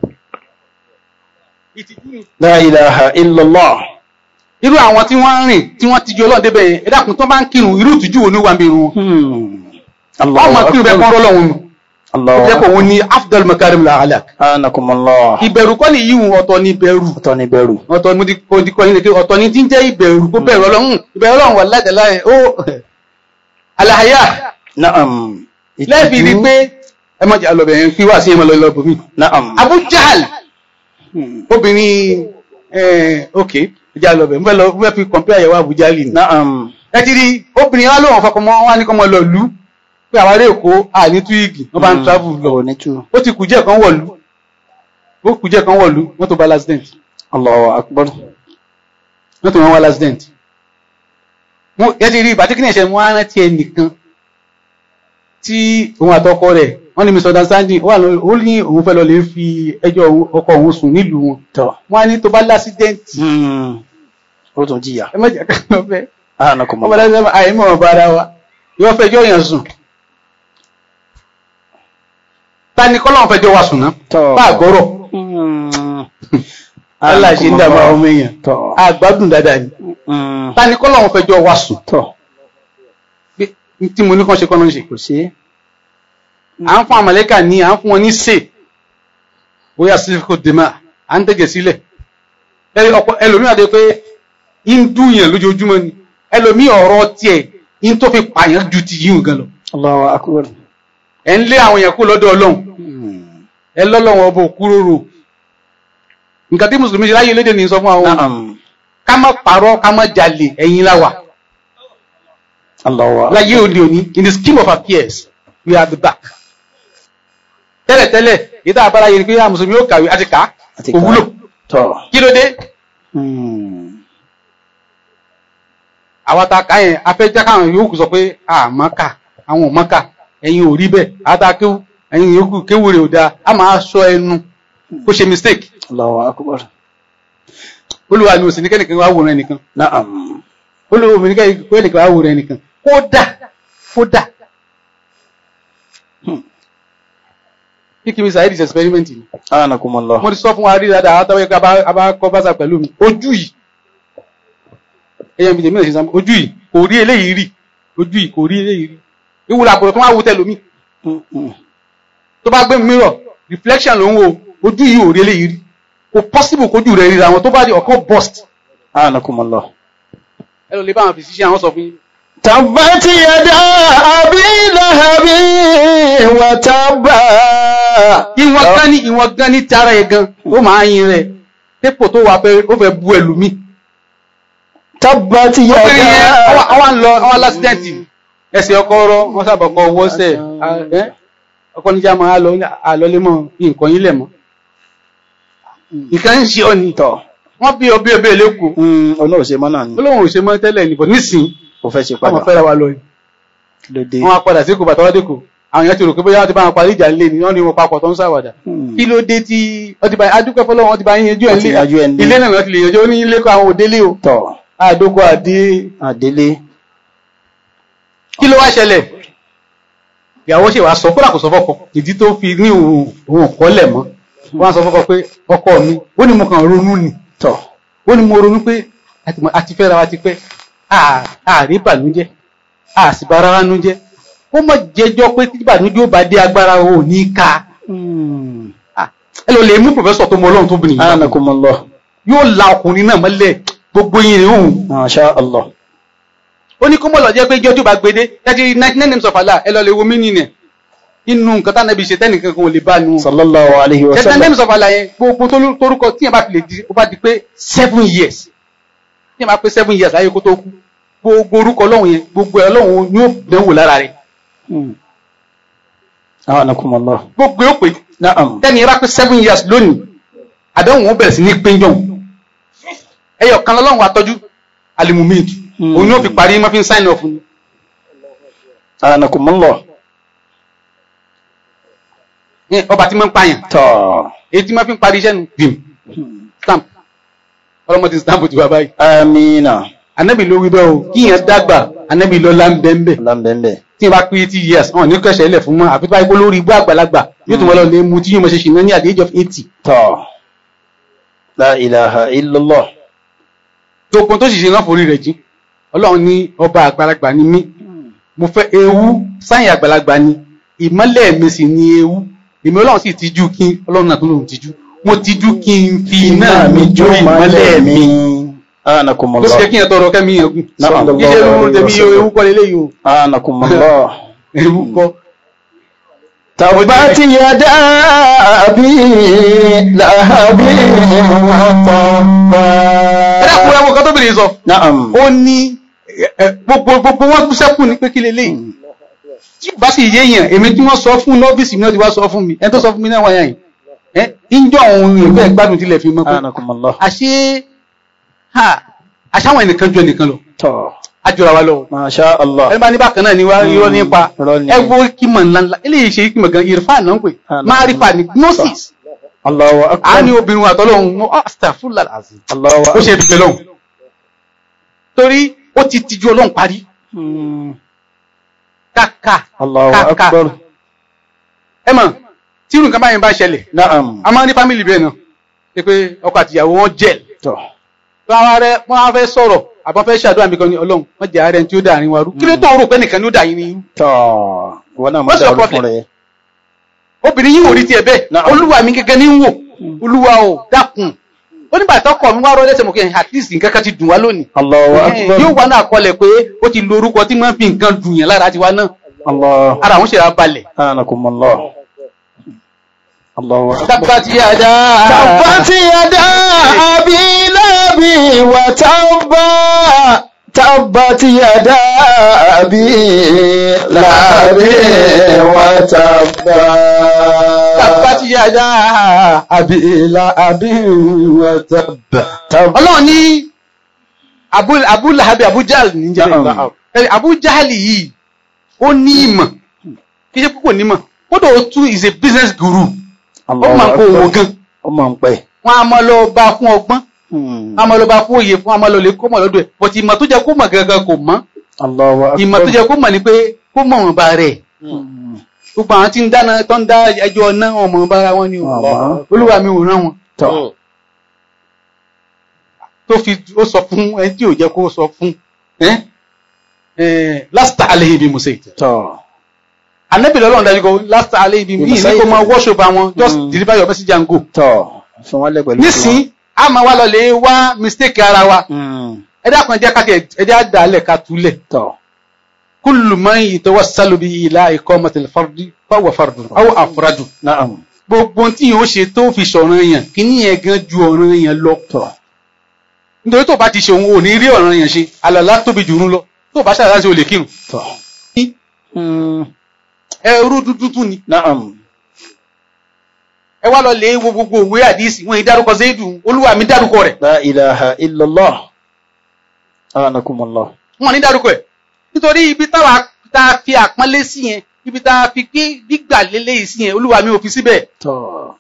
ìtìjú ni la ilaha illallah irú àwọn tí wọ́n ń rìn tí wọ́n ti ju ọlọ́run débẹ̀ yẹn ẹ dákun tó bá ń kírun irú ìtújú wo ni wà ń bí irun wọn. Hmm. wọ́n máa kírun bẹ́ẹ̀ kọ́ ọlọ́run nù. ó Allahu jẹ́ kó òun ní afdal makarim la halak. Anakumullah. ìbẹ̀rù kọ́ ni yíwùn ọ̀tọ̀ ní ìbẹ̀rù. ọ̀tọ̀ ni bẹ̀rù ọ̀tọ̀ mo ti mo ti kọ́ yín leke ọ̀tọ̀ ni tí ń jẹ́ ìbẹ̀rù kó bẹ̀rù ọlọ́run ìbẹ̀rù ọlọ́run wà lájàlá ẹ̀ ó alahaya na'am lẹ́ẹ̀fì rí pé ẹ má jẹ́ alọ́bẹ̀ yẹn kí wá sí ẹ má lọ lọ bòmí. na'am Abu Jahal Hmm. obìnrin ẹ̀ ok ẹ jẹ́ alọ́bẹ̀ mo fẹ́ lọ mo fẹ́ fi compare àyẹ̀wò Abu Jahal ni. na'am ẹ ti rí obìnrin wa lóun fọkàn mọ́ wọn ní kọ́ mọ́ lọ lù ú pé àwọn ará èkó àní túwìgì wọ́n bá ń travel lọ lọ ní tú ó ti kùjẹ́ kan wọ̀lú ó kùjẹ́ kan wọ̀lú wọ́n tó bá l'accident Allahu akbar wọ́n tó wọ́n wá l'accident wọ́n ẹ ti rí ìbátí kí ní ẹ̀ṣẹ̀ wọ́n á rántí ẹnìkan tí òun àtọkọ rẹ̀ wọ́n ní misunderstanding ó wà lọ ó ní òun fẹ́ lọ lè fi ẹjọ́ òun- ọkọ òun sùn nílùú wọn tọ́ wọ́n á ní tó bá l'accident Hmm. ó tún jìyà ẹ má jẹ́ ká lọ fẹ́ ọmọ Anakumullah. lẹ́sẹ̀ àìmọ̀ ọba ara wa yóò fẹjọ́ yẹn sùn ta ni kọ́lọ́n fẹjọ́ wa sùn náà tọ́ bá àgọ́rọ̀ Hmm. Allah ṣe ń dàbà Anakumullah. ọmọ èèyàn tọ́ àgbádùn dáadáa ni Hmm. ta ni kọ́lọ́n fẹjọ́ wa sùn tọ́ pé n tí mo ní kàn ṣe kọ́nà ń ṣe kò sí à ń fún àmàlẹ́kà ní à ń fún wọn ní sè bóyá sílífíkò dèmà à ń tẹ̀jẹ̀ sílẹ̀ Ẹ- ọ̀pọ̀ ẹlòmíì àti pé ń dùnyàn lójoojúmọ́ ni ẹlòmíì ọ̀rọ̀ tiẹ̀ ń tó fi pààyàn ju ti yíwùn gan lọ Allahu akbar ẹ̀ ń lé àwọn èèyàn kó lọ́dọ̀ ọlọ́run Hmm. ẹ lọ́lọ́wọ́ ọba òkúròrò nǹkan tí mùsùlùmí ṣe láyé lédè ní sọ fún àwọn na'am ká má parọ́ ká má jalè ẹ̀yin láwà Allahu akbar láyé òde òní in the scheme of affairs we are the back tẹ́lẹ̀tẹ́lẹ̀ ìdá àbára yìí ni pé àwọn mùsùlùmí ó kàwé àti ká Àti kò kà. wúlò tọ́ kí ló dé Hmm. àwọn ta ká yẹn afẹ́já káwọn yòókù sọ pé àmọ́ kà àwọn ò mọ́ kà ẹ̀yin ò rí bẹ́ẹ̀ àtà kéwù ẹ̀yin yòókù kéwù rẹ̀ ò dáa a máa sọ ẹnu kó ṣe mistake Allahu akbar olúwa ni òsì ní kẹ́nìkan wá wòran ẹnìkan na'am olówó mi ní kẹ́nìkan wá wòran ẹnìkan kódà kódà kíkí mi sàyẹ́dì experiment ni Anakumullah. mo ti sọ fún wa rí dáadáa àtàwọn ẹgbẹ́ abákọ́ bá sà pẹ̀lú mi ojú yìí ẹyẹ mi tèmi náà ṣe sàmú ojú yìí kò rí eléyìí rí ojú yìí kò rí eléyìí rí ìwúlò àpòrò tó wá wo tẹlomi Hmm. Hmm. tó bá gbé mirror reflection ló ń wo ojú yìí ò rí eléyìí rí kò possible kójú rẹ̀ ríra wọn tó bá di ọ̀kan burst Anakumullah. ẹ lọ lè bá àwọn physician àwọn sọ fún yín تبت يدا أبي لهب وتب ìwọ̀n gan ní ìwọ̀n gan ní tara ẹ̀ gan ó máa yin rẹ̀ dépò tó wà fẹ́ ó fẹ́ bu ẹlòmíì تبت obìnrin yẹn يدا àwọn lọ àwọn alásídẹ́ǹtì ẹsẹ̀ ọkọ rọ wọ́n sábà kọ owó sẹ̀ ọkọ níjà máa lọ àlọ́lé mọ́ nǹkan yín lẹ̀ mọ́ nǹkan ń ṣe ọ ni tọ̀ wọ́n bí ọbẹ̀ ọbẹ̀ lẹ́kọ̀ọ́ ọ̀nà òṣèmọ́ náà ni olóhùn ò ṣe mọ́ tẹ́lẹ̀ nìbọ̀ nísìn ó fẹ́ ṣe ọmọ padà fẹ́ra wa lọ yìí kí ló dé wọ́n á padà sí kò bàtà wá dẹ́kọ̀ àwọn èèyàn ti rò pé bóyá wọ́n ti bá wọn parí ìjà ńlé ni wọ́n ní wọn papọ̀ tó ń ṣàwàdà Hmm. kí ló dé tí wọ́n ti bá adúpẹ́ fọlọ́wọ́n wọ́n ti bá yín yanjú ẹ̀ Wọ́n ti yanjú ẹ̀ ńlé ńlé. ilé náà wọ́n ti lè yanjú ó ní ilé kọ́ àwọn òdélé o tọ̀ àdókò àdé àdélé kí ló wá ṣẹlẹ̀ ìyàwó ṣe wàá sọ kódà kò sọ fọ́kọ ìdí tó fi ní òun òun kọ́lẹ̀ mọ́ wọ́n á sọ fọ́kọ pé ọkọ mi ó ní mo kàn ronú ni tọ̀ ó ní mo ronú pé àti mọ- àti fẹ́ra wa ti pẹ́ à- àrí ìbànújẹ́ a sì bára wa nú jẹ́ ó mọ̀ jẹ́jọ́ pé tí ìbànújẹ́ ó bá dé agbára ò ní ká Ah, ẹ lọ lè mú pòfẹ́sọ̀ tó mọ ọlọ́run tó bìnrin yìí anakumullah yóò la ọkùnrin náà mọ́lẹ̀ gbogbo yìí rìn òun masha allah ó ní kó mọ̀ lọ jẹ́ pé jọ́jú bá gbede thirty ninety nine names of Allah ẹ lọ lè wo mí nìyẹn inú nǹkan tá nàbí ṣe tẹ́nìkan kan ò lè bá nu sallallahu alayhi wa thirty nine sallam names of Allah yẹn gbogbo tó- torúkọ tí yẹn bá fi lè di ó bá di pé seven years tí yẹn bá pé seven years láyé kó tó kú gbogbo orúkọ ọlọ́run yẹn gbogbo ẹ̀ ọlọ́run yóò dánwò lára rẹ̀ Hmm. anakumullah gbogbo yóò pé na'am tẹ́ni yẹn bá pé seven years lónìí àdéhùn ó bẹ̀rẹ̀ sí ní péjọ ẹyọ kan lọ́lọ́run atọ́jú alimumid Hmm. òun yóò fi parí má fi ń sign off ni anakumullah Ẹ, ọba tí máa ń pààyàn tọ̀ èyí tí máa fi ń parí iṣẹ́ nu bìm stamp ọlọ́mọdé stamp ti wá báyìí amina anabi ló wí bẹ́ẹ̀ o kí yẹn dàgbà anabi lọ́la ń bẹ́ẹ̀ bẹ́ẹ̀ lambembe tí yẹn bá pé eighty years wọn ní kẹsẹ̀ ilẹ̀ fún mọ́ àfi tó bá yẹ kó lórí igbó àgbàlagbà yóò tún wọ́n lọ lé mu tí yóò mọ̀ ṣe ṣìnà ní at the age of eighty tọ̀ la ilaha illallah gbogbo tó sì ṣe náà forí rẹ̀ jí ọlọ́run ní ọba àgbàlagbà ni mí mo fẹ́ ewu sáyìn àgbàlagbà ni ìmọ́lẹ̀ mi sì ni ewu èmi ọlọ́run sì tijú kí n ọlọ́run náà tó lòun tijú mo tijú kí n fi iná mi jó ìmọ́lẹ̀ mi ó sì anakumullah jẹ́ kí n tọrọ kẹ́mi yẹn gùn Na'am. yíṣẹ́ ewu tẹ̀mí ewu kọ́ lélẹ́yìí o anakumullah ewu kọ́ تبت يدا أبي لهب ẹ dákun ẹ wo kan tó bèrè sọ نعم ó ní ẹ, ẹ, gbogbo gbogbo wọn kú sẹ́kù ní pé kí lélẹ́yìí tí bá sì yéèyàn èmi tí wọ́n sọ fún nọ́ọ̀bìsì mi náà ti wá sọ fún mi ẹni tó sọ fún mi náà wáyà yìí ẹ ìjọ òun ìfẹ́ gbádùn tilẹ̀ fi mọ́ pé أنكم الله àṣé ha àṣàwọn ẹnìkan ju ẹnìkan lọ tó àjọra wa lọ ما شاء الله ẹni bá ní bákan náà ni wá irọ́ nípa irọ́ ni. ẹ wo kímọ̀ ńláńlá eléyìí ṣe kímọ̀ gan irfan náà ń pè Ah, márífà ní gnosis الله a ní أكبر obìnrin àtọ́lọ́hun mọ́ astagfirullah alazim الله ó أكبر ṣe dùgbẹ́ lọ́hùn torí ó ti tijú ọlọ́run parí مم. kàkà الله kàkà أكبر ẹ mọ̀ tí irú nǹkan báyìí bá ṣẹlẹ̀ نعم a máa ń ní fámìlì bẹ́ẹ̀ náà ṣe pé ọkọ àtìyàwó wọn jẹ́ tó wọ́n rẹ wọ́n fẹ́ sọ̀rọ̀ àbọ̀ fẹ́ ṣàdúrà mi kan ní ọlọ́run wọ́n jẹ́ ààrẹ tí ó dàrin wa rú kí ló tó rò pé nìkan ni ó dà yín ní irú tó wọn náà What's your mọ̀ dáwọ́ fún problem? rẹ̀ obìnrin yìí wò rí tiẹ̀ bẹ́ẹ̀ Náà. olúwa mi gẹ́gẹ́ ní ń wò olúwa o dákun ó nígbà tó kọ̀ mi wá rọ́ lẹ́sẹ̀ mọ̀ kí at least nǹkan kan ti dùn wá lónìí الله Eh, أكبر yóò wá náà kọlẹ̀ pé ó ti lo orúkọ tí wọ́n fi nǹkan dùn yẹn lára tiwa náà الله ara àwọn ṣèlá balẹ̀ أنكم الله الله أكبر dábàá ti yá dáa تبت يدا أبي لهب وتب تبت يدا أبي لهب وتب dábàá ti yá dáa أبي لهب وتب تب ọlọ́run ní Abu- Abu Lahabi Abu Jahl ní jẹ́ Naam. bẹ́ẹ̀. Eh, Abu Jahl yìí ó ní ìmọ̀ kí ṣe púpọ̀ nímọ̀ kódà ó tún is a business guru ó máa ń kó owó gan ó máa ń pẹ́ wọn a máa lọ bá fún ọgbọ́n a máa lọ bá fún òye fún a máa lọ lè kó mọ̀ lọ́dọ̀ ẹ̀ but ìmọ̀ tó jẹ́ kó mọ̀ gangan kò mọ̀ Allahu Akbar ìmọ̀ tó jẹ́ kó mọ̀ ni pé kó mọ̀ wọn bá rẹ̀ gbogbo àwọn tí ń dáná tó ń dá ẹjọ́ náà wọn mọ̀ bára wọn ni o Àmọ́. olúwa mi ò rán wọn tọ́ tó fi ó sọ fún ẹni tí ò jẹ́ kó sọ fún ẹ́ ẹ́ lásìtà alẹ́ ibi musa ìtẹ̀ tọ́ anabi lọ́lọ́run dájú kó lásìtà alẹ́ ibi yìí ní kó máa worship àwọn just Mm. deliver your message and go tọ́ fún wọn lẹ́gbẹ̀ẹ́ nísìn a máa wá lọ lè wá mistake ara wa Mm. ẹ dákun ẹ jẹ́ ká tiẹ̀ ẹ jẹ́ àdàlẹ̀ ká túlẹ̀ tọ́ kullu man yatawassalu bi ila iqamatil fardi fahuwa fardun aw afradu naam gbogbo tí yóò ṣe tó fi ṣọ̀ràn yàn kí ní yẹn gan ju ọ̀ràn yàn lọ tọ́ nítorí tó bá ti ṣe òun ò ní rí ọ̀ràn yàn ṣe àlàlá tóbi jù ú lọ tó bá ṣàlàyé ṣe ò lè kírun tọ́ Mm, ẹrú dúdú tún ni naam ẹ wá lọ lè wo gbogbo òwe àdìsí wọn ìdárúkọ zaidu olúwa mi dárúkọ rẹ̀ la ilaha illallah anakumullah wọn ní dárúkọ ẹ̀ nítorí ibi táwa tá a fi àpọ́nlé sí yẹn ibi tá a fi gbé gbígbà lélẹ́yìí sí yẹn olúwa mi ò fi síbẹ̀ tọ́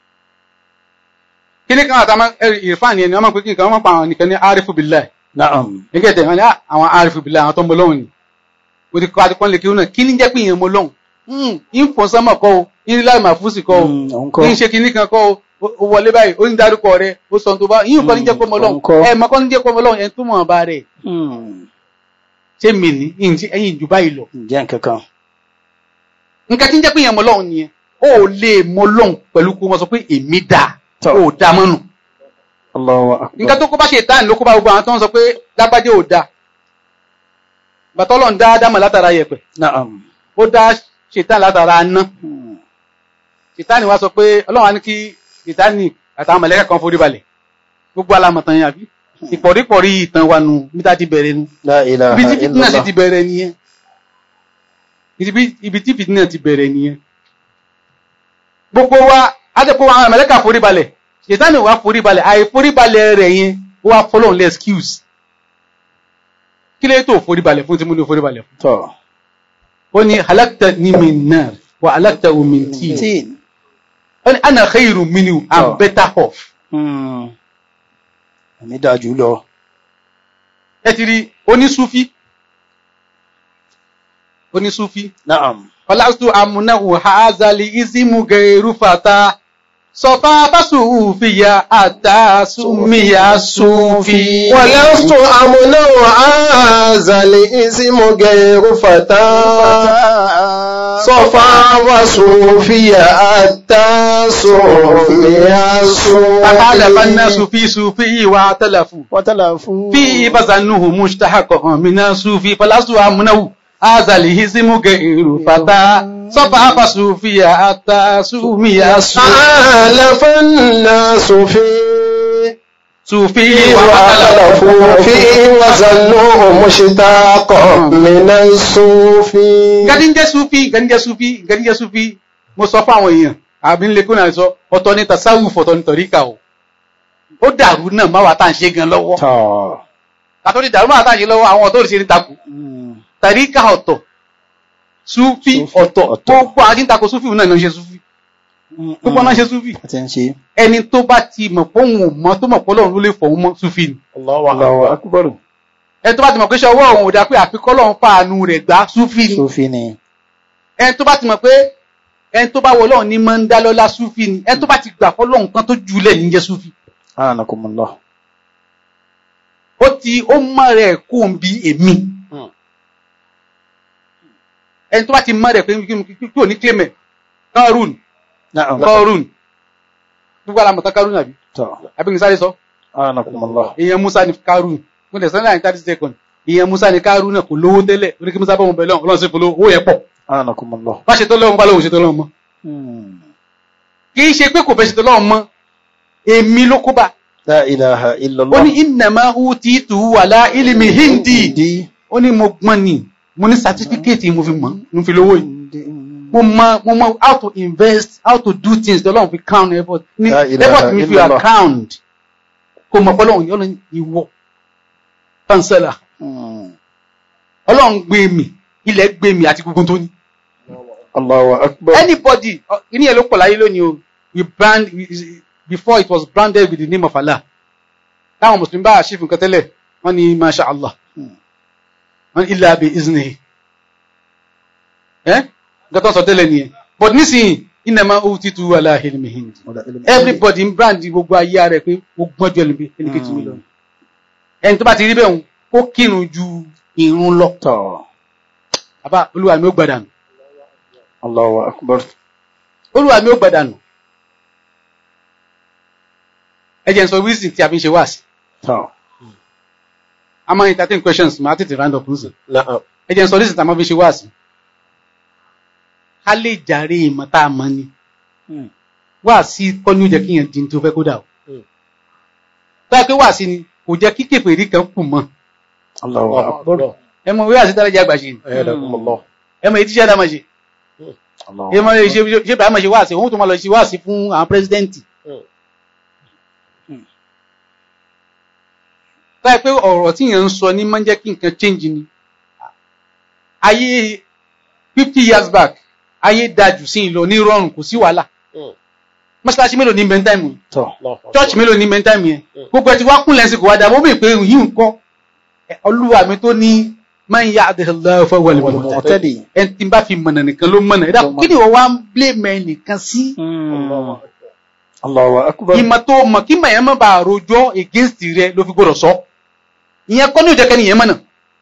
kíní kan àtàwọn ìrìfáàní ẹni wọn máa ń pè kí nǹkan wọn máa ń pa àwọn nìkan ní arifu billah naam nígbà tẹ̀ wọ́n ní àwọn arifu billah àwọn tó ń bọ lọ́hùn ni mo ti kọ́ àti pọ́nlé kí wọn náà kí ní jẹ́ pé ìyẹn mo lọ́hùn ń fò sánmọ̀ kọ́ o ń láì máa fúsì kọ́ o Mm, òun kọ́ ń ṣe kíní kan kọ́ o ó wọlé báyìí ó ń dárúkọ rẹ ó sọ tó bá yín kọ́ ní jẹ́ pé mo Mm, lọ́hùn òun kọ́. ẹ̀ mọ́ kọ́ ní jẹ́ pé mo lọ́hùn ẹ̀ tó mọ̀ bá rẹ̀ Mm, ṣé mi ní ẹ̀yìn jù báyìí lọ ǹjẹ́ nǹkan kan nǹkan tí ń jẹ́ pé ìyẹn mo lọ́hùn nìyẹn ó lè mo lọ́hùn pẹ̀lú kó wọ́n sọ pé èmi dà Tọ́. ó dà mọ́nù Allahu akbar nǹkan tó kó bá ṣe ìtàn ló kó bá gbogbo àwọn tó ń sọ pé lágbájá ò dáa bàtọ́lọ̀ ń dá ádámà látara yẹ̀pẹ̀ naam ó dá ṣètàn látara aná Mm, ṣètàn wá sọ pé ọlọ́run á ní kí ṣètàn àtàwọn mọ̀lẹ́kà kan forí balẹ̀ gbogbo alamọ̀tàn yẹn àbí ìpọ̀rípọ̀rí ìtàn wa nù bí tá ti bẹ̀rẹ̀ nu la ilaha ibi tí fìtínà sì illallah ti bẹ̀rẹ̀ nìyẹn Ibi- ibi tí fìtínà ti bẹ̀rẹ̀ nìyẹn gbogbo wa adẹ́pọ̀ wa àwọn mọ̀lẹ́kà forí balẹ̀ ṣètàn wá forí balẹ̀ àìforí balẹ̀ rẹ̀ yẹn ó wá fọlọ́run lẹ́ excuse kí lè tó forí balẹ̀ fún tí mo ní forí balẹ̀ fún tọ́ ó ní halakta ní min nar wa halakta min tin tin ó ní ana khairu minhu Oh. i'm better off Mm, èmi dáa jù lọ ẹ ti rí onísúfí onísúfí naam falastu amunahu hazali izimu gairu fata sọfá fásùfìyà àtà súnmìyà súnfì ولست أمنع هذا الاسم غير فتى صفا وصوفي حتى صوفي فخالف صوفي الناس في صوفي واعتلفوا wátàlàfú في بزنه مشتحق من الصوفي فلست أمنه هذا الهزم غير فتى صفا فصوفي حتى سمي حالف الناس في صوفي واختلفوا فيه وظنوه مشتاق من الصوفي gadi ń jẹ́ sufi gadi ń jẹ́ sufi gadi ń jẹ́ sufi mo sọ fún àwọn èèyàn àbí ń lekún náà sọ ọ̀tọ̀ ní tasawuf ọ̀tọ̀ ní tọ̀ríkà o ó dàrú náà má wà tá à ń ṣe gan lọ́wọ́ tọ́ kàtó ní dàrú má wà tá à ń ṣe lọ́wọ́ àwọn ọ̀tọ̀ òrìṣẹ́ ní takò Mm, tọ̀ríkà ọ̀tọ̀ sufi Sufi ọ̀tọ̀ ọ̀tọ̀. gbogbo àwọn tí ń takò sufi náà ní wọ́n ṣe sufi mm, gbogbo náà ṣe sufi àti ń ṣe ẹni tó bá ti mọ̀ pé òun ò mọ̀ tó mọ̀ pé Ọlọ́run ló lè fọ̀hún mọ́ sufi ni Allahu akbar ẹni tó bá ti mọ̀ pé ṣe ọwọ́ òun ò dá pé àfikọ́ Ọlọ́run fàánú rẹ̀ gbá sufi ni Sufi ni ẹni tó bá ti mọ̀ pé ẹni tó bá wọ Ọlọ́run ní máa ń dá lọ́lá súfì ni ẹni tó bá ti gbà fọ́lọ́run kan tó jùlẹ̀ ní jẹ́ súfì anakumullah ó ti ó mọ̀ rẹ̀ kó ń bi èmi ẹni tó bá ti mọ̀ rẹ̀ pé kí ò ní kílẹ̀mẹ̀ kárùn naam kárùn gbogbo alamọ̀tán kárùn àbí tọ́ àbí nìsáré sọ anakumullah èèyàn Musa ni kárùn mo tẹ̀ sọ́nà ní thirty second èèyàn Musa ni kárùn náà kò lówó tẹ́lẹ̀ orí kí Musa bá wọn bẹ̀ lọ́wọ́ ọlọ́run sì fún lówó owó yẹn pọ̀ anakumullah bá ṣe tó lọ́wọ́ bá lóhùn ṣe tó lọ́wọ́ mọ́ Mm, kì í ṣe pé kò fẹ́ ṣe tó lọ́wọ́ mọ́ èmi ló kó bá la ilaha ó illallah ní innama utitu wala ilmi hindi Di- ó ní mo gbọ́n ni mo ní certificate mo fi mọ̀ mo fi lówó yìí mo mọ̀ mo mọ̀ how to invest how to do things the Ọlọ́run fi count effort ní La ilaha effort mi fi illallah. account kò mọ̀ pé Ọlọ́run yọ lọ́n ìwọ chancellor Mm, Ọlọ́run gbé mi ilẹ̀ gbé mi àti gbogbo tó ní Allahu akbar anybody ọ, kíní ẹ̀ ló pọ̀ láyé lónìí o we brand we- before it was branded with the name of Allah táwọn mùsùlùmí bá àṣìfù nǹkan tẹ́lẹ̀ wọ́n ní masha Allah Hmm. wọ́n ní illa bi iznihi ẹ́ nǹkan tó ń sọ tẹ́lẹ̀ nìyẹn but nísìnyí innama utitu ala ilmi hindi everybody ń brand gbogbo ayé rẹ̀ pé ó gbọ́n ju ẹlòmí ẹnìkejì mi lọ ẹni tó bá ti rí bẹ́ẹ̀ ń ó kírun ju ìrun lọ tọ́ àbá olúwa mi ó gbàdànù Allahu akbar olúwa mi ó gbàdànù ẹ jẹ́ n sọ wíìsì tí a fi ń ṣe wáàsí tọ́ a máa entertain questions máa tètè round up nsìn Na'am. ẹ jẹ́ n sọ ní ìsìta máa fi ṣe wáàsí ká lè jàre ìmọ̀ tá a mọ̀ ni wáàsí kọ́ ní ó jẹ́ kí yẹn di ní tó fẹ́ kó dà o Hmm. báyìí pé wáàsí ni kò jẹ́ kí kèfèrí kan kù mọ́ Allahu Allahu akbar. Akbar. ẹ mọ wíwáàsí tára jẹ́ àgbà ṣe ni Ayadakumullah. ẹ mọ ètí iṣẹ́ àdámọ̀ ṣe Allahu ẹ mọ ṣe ṣe ṣe bàá mọ̀ ṣe wáàsí òun tó máa lọ ṣe wáàsí fún àwọn pírẹsidẹ́ǹtì Hmm. báyìí pé ọ̀rọ̀ tí yẹn ń sọ ní máa ń jẹ́ kí nǹkan change ni ayé fifty years back ayé dájú sí ìlọ ní rọrùn kò sí wàhálà Hmm. mọ́ṣáláṣí mélòó ní mẹ́ntáìmù tọ́ Allahu Akbar. church mélòó ní mẹ́ntáìmù yẹn Hmm. gbogbo ẹ ti wá kúnlẹ̀ sí kò wá dà bó mi pé yìí ń kọ́ ẹ, olúwa mi tó ní máa ń yá àdéhùn fún wọlé wọlé mọ̀tẹ́lì. ẹ ti bá fi mọ̀nà nìkan ló mọ̀nà ẹ dàpọ̀ kí ni wọ́n wá ń blame ẹ nìkan sí Allahu Akbar. Allahu akbar. ìmọ̀ tó mọ̀ kí mọ̀ yẹn má bàa rojọ́ against rẹ ló fi gbọdọ̀ sọ ìyẹn kọ́ ní òjẹ́kẹ́ nìyẹn mọ̀nà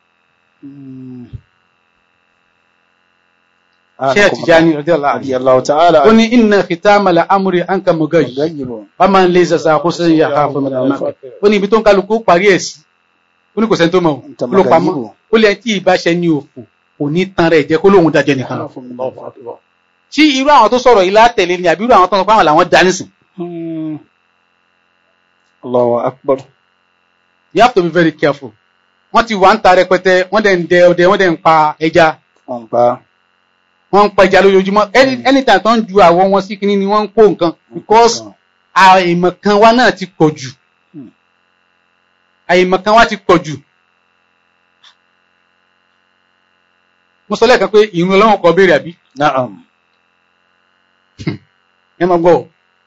ṣé ẹ Tijani radiyallahu anhu Radiyallahu ta'ala. ó ní inna khitamala amri anka mugayi Gayyibu. wọ́n máa ń lé sasa kó sẹ́yìn yàrá fún mi lọ́nà ó ní ibi tó ń kálukú parí ẹ̀ sí ó ní kò sẹ́ni tó mọ̀ ó ló pamọ́ ó lẹ́yìn tí ìbáṣẹ ní òfò kò ní tan rẹ̀ jẹ́ kó lóun dájẹ́ nìkan lọ. Allahu Akbar. tí irú àwọn tó sọ̀rọ̀ yìí látẹ̀lé ni àbí irú àwọn tó ń sọ pé àwọn làwọn dá nísìn Hmm. Allahu akbar. you have to be very careful wọ́n ti wà ń ta rẹpẹtẹ wọ́n dẹ̀ ń dẹ ọdẹ wọ́n dẹ̀ ń pa ẹja Wọ́n pa. wọ́n ń pa ẹja lójoojúmọ́ Any- anytime tó ń ju àwọ̀ wọn sí kinní ni wọ́n ń kó nǹkan because àìmọ̀kan wa náà ti pọ̀ jù Hmm. àìmọ̀kan wa ti pọ̀ jù mo sọ lẹ́ẹ̀kan pé ìrún ọlọ́run kọ béèrè àbí Na'am. ẹ máa gbọ́ ọ.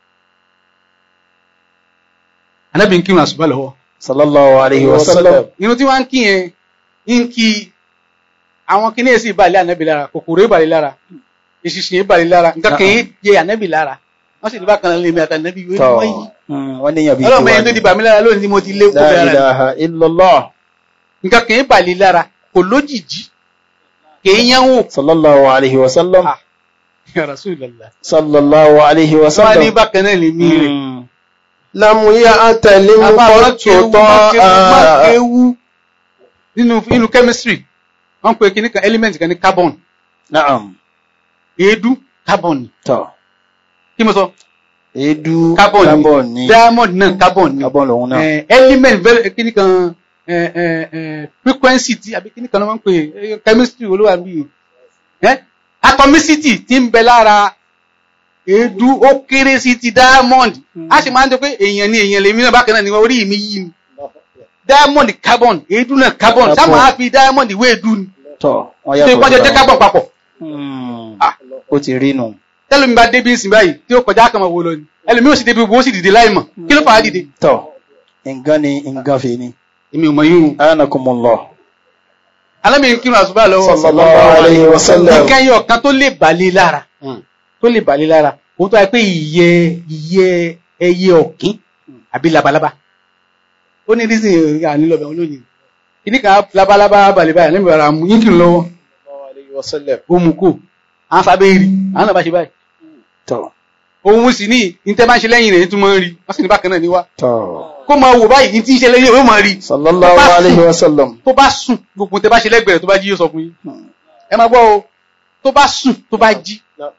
anábì ń kírun àṣùbà lọ́wọ́ Sallallahu alayhi wa sallam. irun tí wọ́n ń kí yẹn ń kí àwọn kíní èsì ìbàlẹ̀ ànábì lára kòkòrò ìbàlẹ̀ lára ìṣìṣìn ìbàlẹ̀ lára nǹkan kì í yẹ ànábì lára wọ́n sì ní bákan náà lè mi àtànábì wọ́n ní Tọ́. wọ́n yìí Hmm, Wọ́n níyàn bí ọlọ́mọ yẹn tó di bàmí lára lónìí ni mo ti lé kó La bẹ̀rẹ̀ ilaha illallah. nǹkan kì í bàlẹ̀ lára kò lójijì kì í yẹn wò Sallallahu alayhi wa sallam. Ah. Ya Rasulullah. Sallallahu alayhi wa wọ́n á ní sallam. bákan náà lè mí rẹ̀ Hmm. Lam ya'talim qattu ta'a. ewu nínú nínú chemistry wọ́n pe kíní kan element kan ní carbon Na'am. èédú carbon ni Tọ́. kí mo sọ Èédú carbon carbon ni ni. diamond náà carbon ni Carbon lòun náà. Eh, element very kíní kan eh, eh, eh, frequency ti àbí kíní kan ló máa ń pè é, chemistry olúwa bí eh? atomicity ti ń bẹ lára èédú ó kéré sí ti diamond a sì máa ń jẹ pé èèyàn ni èèyàn lèmi náà bákan náà ni orí mi yí ni diamond carbon èédú náà carbon Carbon. sáà máa fi diamond ìwé èédú ni Tọ́. Wọ́n ṣe yàtọ̀ ìpọ́njẹ síra jẹ́ wọn. carbon papọ̀ Hmm. Ah. Ó ti rí nù. tẹ́lẹ̀mí bá débi ìsìn báyìí tí ó kọjá kan máa wo lọ ni ẹlòmí ó sì débi wo ó sì dìde láì mọ̀ kí ló fà á dìde. Tọ́. Nǹkan ni nǹkan fi ni. èmi ò mọ yín o Anakumullah. alámi ń kírun àṣùbà lọ́wọ́ Sallallahu alayhi wa sallam. nǹkan ẹyọ kan tó lè bàlẹ̀ lára tó lè bàlẹ̀ lára ó tó yẹ pé ìyẹ́ ìyẹ́ ẹyẹ ọ̀kín àbí labalábá ó ní dísìn ànílọ́bẹ̀ olóyìn kìíní kan labalábá balẹ̀ báyìí lẹ́mìí ara mú yín kìí lọ́wọ́ Sallallahu alayhi wa sallam. ó mú kó àwọn sábẹ́ rí àwọn náà bá ṣe báyìí Tọ́. òun sì ní ìtẹ́ bá ń ṣe lẹ́yìn rẹ̀ tún máa ń rí wọ́n sì ní bákan náà ní wá Tọ́. kó máa wò báyìí ní tí ń ṣe lẹ́yìn ó máa rí Sallallahu Bá sùn. alayhi wa sallam. tó bá sùn gbogbo tẹ bá ṣe lẹ́gbẹ̀rẹ̀ tó bá jí yóò sọ fún yín Hmm. ẹ máa gbọ́ o tó bá sùn tó bá jí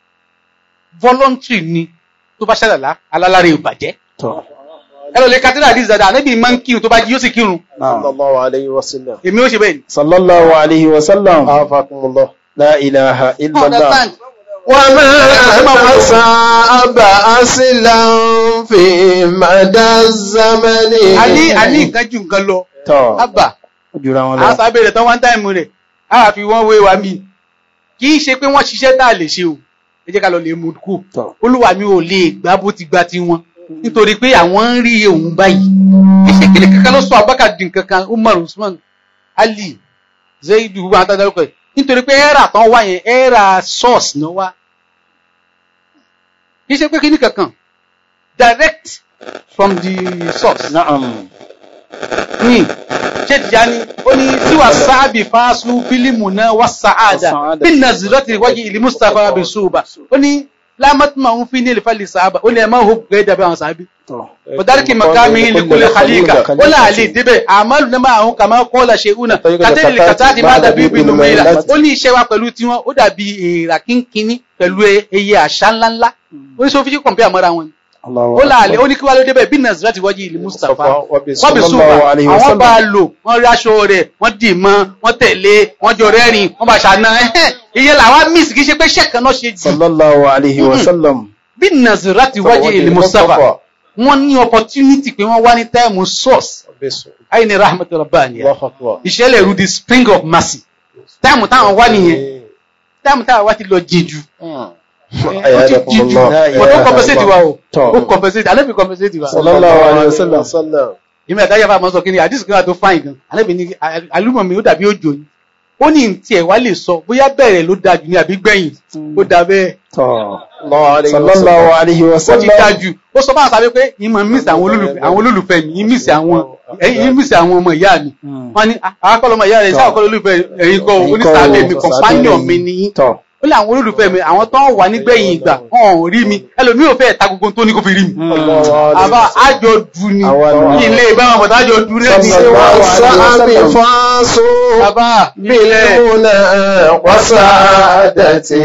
voluntary ni tó bá ṣàlàlá alálàrẹ ìbàjẹ́ Tọ́. ẹ lọ lè katira àdìs dada ànábì máa ń kírun tó bá jí yóò sì kírun Naam. Sallallahu alayhi wa sallam. èmi ó ṣe bẹ́ẹ̀ ni. Sallallahu alayhi wa sallam. Afakumullah. La ilaha illallah. understand وما أصاب أصلا في مدى الزمن àní àní nǹkan ju nǹkan lọ Tọ́. àbà Ó jura wọn àwọn lọ. sábẹ́ rẹ̀ tán one time rẹ̀ á wà fi wọ́n wé wa mí kì í ṣe pé wọ́n ṣiṣẹ́ tá a lè ṣe o ẹ jẹ́ ká lọ lè mú kú Tọ́. olúwa mi ò lè gbá bó ti gbá tiwọn nítorí pé àwọn ń rí òun báyìí iṣẹ́ kìnìún kankan ló sọ abáka dín kankan umar usman ali zaidu gbogbo àwọn tàdárúkọ yìí nítorí pé ẹ́rà tán wá yẹn ẹ́rà source náà wá kì í ṣe pé kíní kankan direct from the source Naam. ní ṣé Tijani ó ní tí wà sáàbì fáásù fílímù náà wà sáàdà Sa'ada. bí nàzírọ́tì wájú ìlú mustapha bí ṣùgbà ó ní lámọ́tìmọ̀ ń fi ní ìlúfàlì sàábà ó ní ẹ máa hó gẹ́gẹ́ dàbí àwọn sàábì tọ́ ọ̀dárìkì mọ̀kámi ìlẹ̀kùnlẹ̀ kàlíkà ó là lè débẹ̀ àmọ́lù náà máa ń kàmá kọ́ọ̀lá ṣe únà kàtẹ́lì kàtà ti má dàbí ìbìnú mẹ́ra ó ní iṣẹ́ wa pẹ̀lú tiwọn ó dàbí èèrà kínkínní pẹ̀lú eye àṣà ńláńlá ó ní sọ fi kọ̀m̀pẹ́ àmọ́ra wọn ni ó là lè ó ní kí wá ló débẹ̀ bí nàìjíríà ti wájú ìlú Mustapha wọ́n bí Sallallahu súnmọ́ alayhi wa àwọn sallam. bá a lò wọ́n rí aṣọ rẹ̀ wọ́n dì mọ́ wọ́n tẹ̀lé wọ́n jọ rẹ́rìn wọ́n bá ṣàna ẹ̀hẹ́ ìyẹn làwọn miss kì í ṣe pé ṣẹ́ẹ̀kan náà ṣe jù sallallahu alayhi wa sallam bí nàìjíríà ti wájú ìlú Mustapha wọ́n ní opportunity pé wọ́n wá ní táìmù source ayé ni rahmatu rabbaniya ìṣẹ̀lẹ̀ ru the spring of mercy táìmù táwọn wá nìyẹn táìmù táwọn wá ti lọ jìjù ó ti jìjù but ó compensate wa o Tọ́. ó compensate alẹ́ fi compensate wa sallallahu alayhi wa sallam ìmọ̀ ẹ̀dá yàrá máa sọ kí ni àdìsí kan wà tó fáìn gan alẹ́bí ni alúmọ̀ mi ó dàbí òjò ni ó ní tiẹ̀ wá lè sọ bóyá bẹ̀rẹ̀ ló dájú ní àbí gbẹ̀yìn ó dà bẹ́ẹ̀ tọ́ sallallahu alayhi wa ó ti sallam dájú ó sọ báwọn sábẹ́ pé ìmọ̀ mísì àwọn olólùfẹ́ àwọn olólùfẹ́ mi ìmísì àwọn ìmísì àwọn ọmọ ìyá mi wọ́n ní àkọlọ ọmọ ìyá rẹ̀ sáà kọlọ olólùfẹ́ ẹ̀yin kọ́ onísàlẹ̀ mi companion mi ni yín tọ́ ó lé àwọn olólùfẹ́ mi àwọn tó ń wà nígbẹ̀yìn ìgbà wọn ò rí mi ẹlòmíì ò fẹ́ ta gbogbo tó ní kó fi rí mi àbá àjọ du ni Àwa ni. kí ilé ìbáwọn bọ̀dá àjọ du rẹ̀ ni والسعب فاسو bàbá ilẹ̀ بالهنا وسعادتي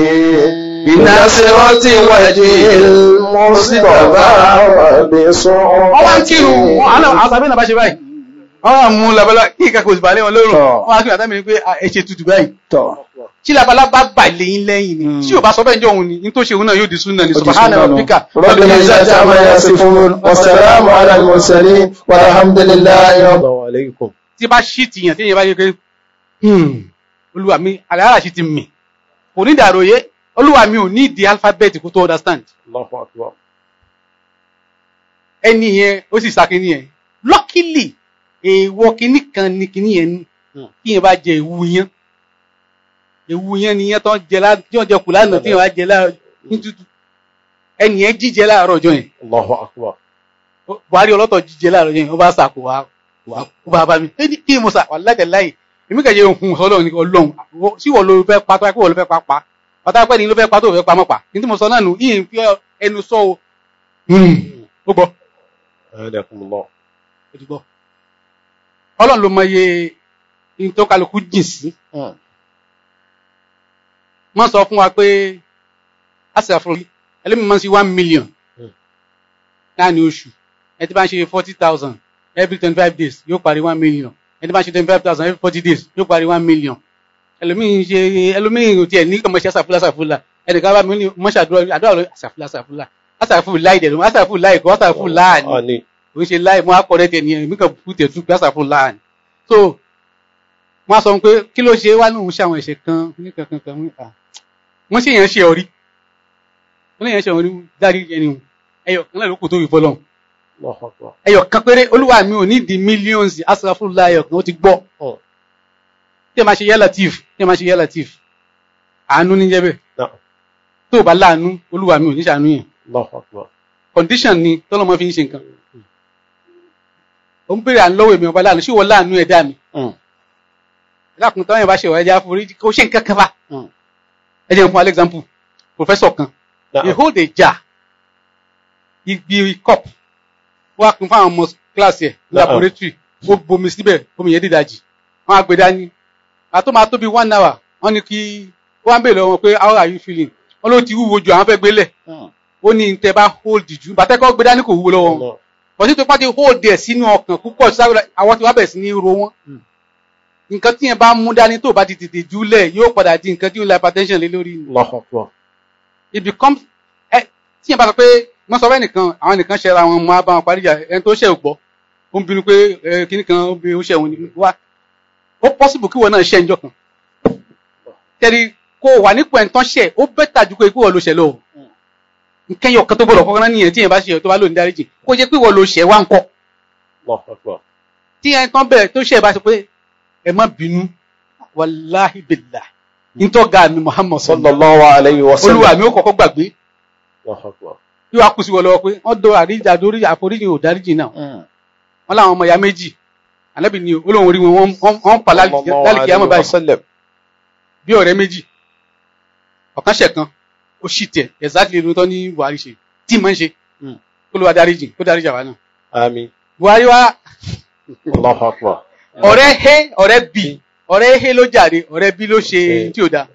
بنصرة وجه المصطفى وبصعوبة wọ́n wá ń kírun wọn àná àtàbí náà bá ṣe báyìí wọ́n wá mú labalá kí nǹkan kò sì balẹ̀ wọn lórùn Tọ́. wọ́n wá kí àtàbí ni pé à, ẹ ṣe tutù báyìí tọ́ tí labalá bá bà lẹ́yìn lẹ́yìn ni tí ò bá sọ bẹ́ẹ̀ jọ òun ni ní tó ṣe òun náà yóò di súnà ní subhana rabbika رب العزة عما يصفون والسلام على المرسلين والحمد لله رب tí bá ṣí tìyàn tí èèyàn bá yẹ pé hmm, olúwa mi àlàárà ṣì ti mì kò ní ìdàròyé olúwa mi ò ní ìdí alphabet kó tó understand ẹni yẹn ó sì sàkíní yẹn luckily èèwọ̀ kínní kan ni kínní yẹn ní kí yẹn bá jẹ ewu yẹn ewu yẹn ni yẹn tó ń jẹ lá tí wọ́n jẹ kù lánàá tí yẹn bá jẹ láàárọ̀ ní tútù ẹni yẹn jíjẹ láàárọ̀ ọjọ́ yẹn Ó- buhari ọlọ́tọ̀ jíjẹ láàárọ̀ yẹn ó bá sàkó wa wà kó bá bá mi ẹni kí mo sà wà lájẹ láì èmi kẹjẹ ohun ọlọ́run ní ọlọ́run Wọ́n- sí wọ́n ló fẹ́ pa tó wá pé wọ́n ló fẹ́ pa pa pátá pẹ́ ni ló fẹ́ pa tó fẹ́ pa mọ́ pa ní tí mo sọ náà nù yìí ń fi ẹnu sọ o ó gbọ́ ó ti gbọ́ ọlọ́run ló mọ iye ní tó kálukú jìn sí wọ́n sọ fún wa pé àṣàfùrọ̀ ẹlẹ́mi máa ń ṣe one million láàrin oṣù ẹ ti bá ń ṣe forty thousand every twenty five days yóò parí one million ẹ ti bá ń ṣe twenty five thousand every forty days yóò parí one million ẹlòmíì ṣe ẹlòmíì ò tiẹ̀ ní kàn mọ́ ṣe àṣàfùlà àṣàfùlà ẹnìkan bá mi ní mọ́ṣẹ́ àdúrà àdúrà ló àṣàfùlà àṣàfùlà àṣàfùlà láì dẹ̀ ló àṣàfùlà láì kọ́ àṣàfùlà ní ò ń ṣe láì mọ́ akọ̀rẹ́ tẹ̀ nìyẹn èmi kàn fún tẹ̀ tún pé àṣàfùlà ní. so wọ́n á sọ pé kí ló ṣe wá lóun ṣe àwọn ẹ̀ṣẹ̀ kan ní kankan kan wọ́n ṣe yẹn ṣe ọ̀rí wọ́n yẹn ṣe ọ̀rí dárí ẹni ẹyọ kan náà ló kù tó fi fọlọ́run ẹyọ kan péré olúwa mi ò ní di millions asàfúnlá ẹyọ kan ó ti gbọ́ tí ẹ máa ṣe yẹ latif tí ẹ máa ṣe yẹ latif àánú ní jẹ́ bẹ́ẹ̀ tó o bá láàánú olúwa mi ò ní ṣàánú yẹn condition ni tọ́lọ́mọ fi ń ṣe nǹkan ó ń bèrè à ń lọ́wọ́ èmi ọba láàánú ṣé wọ́n láàánú ẹ̀dá mi lákùn táwọn yẹn bá ṣe wà ẹja forí kó ṣe nǹkan kan bá ẹ jẹ́ fún example professor kan he hold a jar igbi cup wọ́n á pín fún àwọn ọmọ kíláàsì ẹ̀ laboratory ó bomi síbẹ̀ omi yẹn dídájì wọ́n á gbé dání àtọ́ máa tó bí one hour wọ́n ní kí wọ́n á bèèrè lọ́wọ́ wọn pé how are you feeling wọ́n ló ti wúwo ju àwọn fẹ́ gbélẹ̀ ó ní tẹ bá hold jù bàtẹ́kọ́ gbé dání kò wúwo lọ́wọ́ wọn bọ̀dé tó pàdé hold ẹ̀ sínú ọkàn púpọ̀ sáré àwọn tí wọ́n bẹ̀rẹ̀ sí ní ro wọn nǹkan tí yẹn bá mú dání tó bá ti tètè júlẹ̀ yóò padà di nǹkan tí ó la hypertension lé lórí ni it becomes ẹ tí yẹn bá sọ pé wọ́n sọ fẹ́ nìkan àwọn nìkan ṣẹra wọn mọ́ abáwọn parí ìjà ẹni tó ṣẹ̀ ò gbọ́ ó ń bínú pé ẹ kíní kan ó bí ó ṣẹ̀ wọn ni wá ó possible kí wọn náà ṣẹ̀ ńjọ́ kan tẹ́lí kó wà nípò ẹ̀ńtán ṣẹ̀ ó bẹ́tà ju pé kí wọ́n lo ṣẹ̀ lọ nǹkan yọ kan tó gbọdọ̀ kọ́kọ́ náà nìyẹn tí yẹn bá ṣe tó bá lò ní dáríjì kó jẹ́ pé wọ́n lo ṣẹ̀ wá ń kọ́ tí ẹ̀ńtán bẹ̀rẹ̀ tó ṣẹ̀ bá sọ pé ẹ má bínú wàláhì bìlà nítọ́gà mi Muhammad sallallahu alayhi wa sallam olúwa mi ó kọ́kọ́ gbàgbé yóò wá kù sí wọn lọ́wọ́ pé wọ́n do àríjà lórí àforíjì ò dáríjì náà wọ́n láwọn ọmọ ìyá méjì ànábì ni olóhùn orí wọn wọ́n pa lálìkí àmọ́ báyìí bí ọ̀rẹ́ méjì ọ̀kan ṣẹ̀ kan ó ó sì tẹ̀ exactly ló tọ́ ní Buhari ṣe tí mọ̀ ń ṣe Mm. kó ló wá dáríjì kó dáríjì àwa náà Àmín. Buhari wá Allahu Akbar. ọ̀rẹ́ he ọ̀rẹ́ bì ọ̀rẹ́ he ló jàre ọ̀rẹ́ bí ló ṣe Eh. tí ò da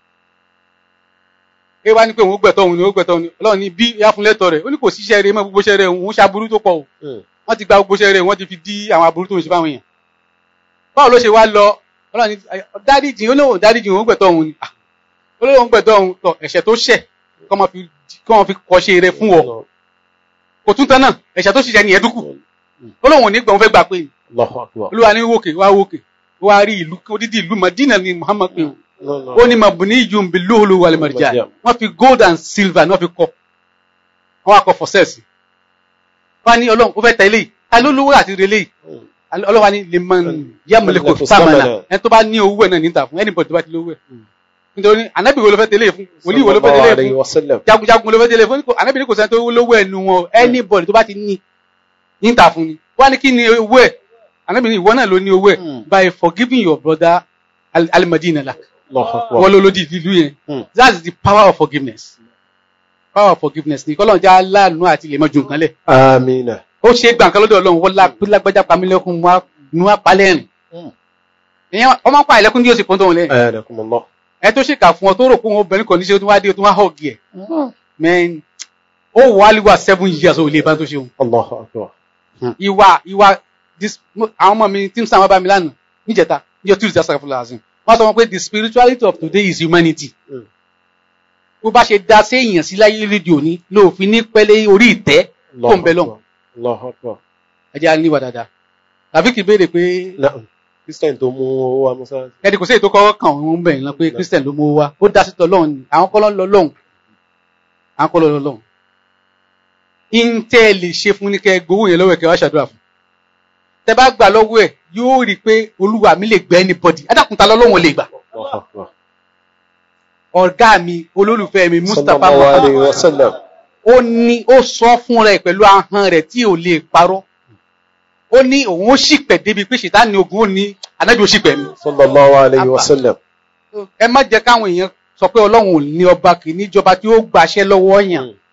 ẹ wá ní pé òun gbẹ̀tọ̀ òun ni òun gbẹ̀tọ̀ òun ni Ọlọ́run ní bí yá fún lẹ́tọ̀ rẹ̀ ó ní kò síṣẹ́ rẹ̀ mọ́ gbogbo iṣẹ́ rẹ̀ òun ṣaburú tó pọ̀ o Mm. wọ́n ti gba gbogbo iṣẹ́ rẹ̀ wọ́n ti fi dí àwọn aburú tó ń ṣe fáwọn èèyàn báwo ló ṣe wá lọ Ọlọ́run ní dáríjì ó lóun dáríjì òun gbẹ̀tọ̀ òun ni Ah, ó lóun gbẹ̀tọ̀ òun tọ ẹ̀ṣẹ̀ tó ṣẹ̀ kọ́ máa fi kọ́ máa fi kọ́ṣe rẹ̀ fún ọ kò tún tán náà ẹ̀ṣẹ̀ tó ṣiṣẹ́ nìyẹn dúkù ó lóun ò ní gbọ̀n fẹ́ gbà pé Allahu Akbar. olúwa ní wòkè wá wòkè wá rí ìlú odidi ìlú Madina ni Muhammad pé o No, no. ó ní mabuni yun bi lóhùlù wàlẹ̀ mọ̀rìjà Marjan. wọ́n fi gold and silver ní wọ́n fi kọ́ wọ́n wá kọ́ for sales wọ́n ní ọlọ́run ó fẹ́ tẹ̀lé yìí ta ló lówó àti relé yìí Mm. ọlọ́run wa ní lemon yamuleko Yamliku samana samana. ẹni tó bá ní owó ẹ̀ náà níta fún anybody tó bá ti lówó ẹ̀ nítorí anabi wo ló fẹ́ tẹ̀lé fún wòlíì wo ló fẹ́ Sallallahu tẹ̀lé alayhi fún wa sallam. jagunjagun ló fẹ́ tẹ̀lé fún anabi ní kò sẹ́ni tó lówó ẹ̀ nu wọn anybody tó bá ti ní níta fún ni wọ́n á ní kí ni owó ẹ̀ anabi ní ìwọ náà ló ní owó ẹ̀ Mm. by forgiving your brother al- al-Madina lak Allahu Akbar. wọ́n ló lòdì ìlú yẹn Mm. that's the power of forgiveness power of forgiveness ni kọ́lọ́n já láàánú àti lè mọ ju nǹkan lẹ̀ Àmín. ó ṣe é gbà nǹkan lọ́dọ̀ ọlọ́run wọ́n lá pé lágbájá pamílẹ́kùn wá nu apalẹ́rìn Mm. ìyẹn ọmọ pa ìlẹ́kùn ní yóò sì pọ́n tó wọn lẹ́yìn Anakum Allah. ẹ tó ṣèkà fún ọ tó rò pé wọn obìnrin kan níṣẹ́ tó wá dé tó wá họ́ọ̀gì ẹ̀ mẹ́rin ó wà á lè wà seven years ó lè bá tó ṣe òun Allahu Akbar. ìwà ìwà this mo- àwọn ọmọ mi tí ń sàn wá bá mi lánàá níjẹta níjọ tuesday asàkàfọlá azim wọn sọ wọn pé the spirituality of today is humanity Mm. bó bá ṣe dá sí èèyàn sí láyé rédíò ní lóòfin ní pẹ́lẹ́ orí ìtẹ́ tó ń bẹ lọ́hùn Allahu Akbar. ẹjẹ́ á níwà dáadáa tàbí kì í béèrè pé Na'am. Christian tó mú owó wa Musa. ẹni kò sí èyí tó kọ́ kàn wọ́n bẹ̀rẹ̀ lọ pé christian ló mú wa ó dá sí tọ́lọ́hún ni àwọn kọ́ ló ń lọ lọ́hùn àwọn kọ́ ló ń lọ lọ́hùn ìǹtẹ́ lè ṣe fún ní kẹ́ gbowó yẹn lọ́wọ́ ẹ̀ kẹ́ wá ṣàdúrà fún tẹ́ bá gbà lọ́wọ́ ẹ̀ yóò rí i pé olúwa mi lè gbẹ́ anybody ádàkùntà lọ́lọ́wọ́n lè gbà Allahu Akbar. ọ̀gá mi olólùfẹ́ mi mustapha Sallallahu alayhi muhammad wa sallam. ó ní ó sọ fún rẹ̀ pẹ̀lú ahọ́n rẹ̀ tí ò lè parọ́ ó ní òun ó ṣìpẹ̀ débi pé ṣètánì ogun ó ní anábì ó ṣìpẹ̀ mi Sallallahu alayhi wa sallam. ẹ má jẹ́ káwọn èèyàn sọ pé ọlọ́run ò ní ọba kì í níjọba tí ó gbàṣẹ lọ́wọ́ yàn Mm.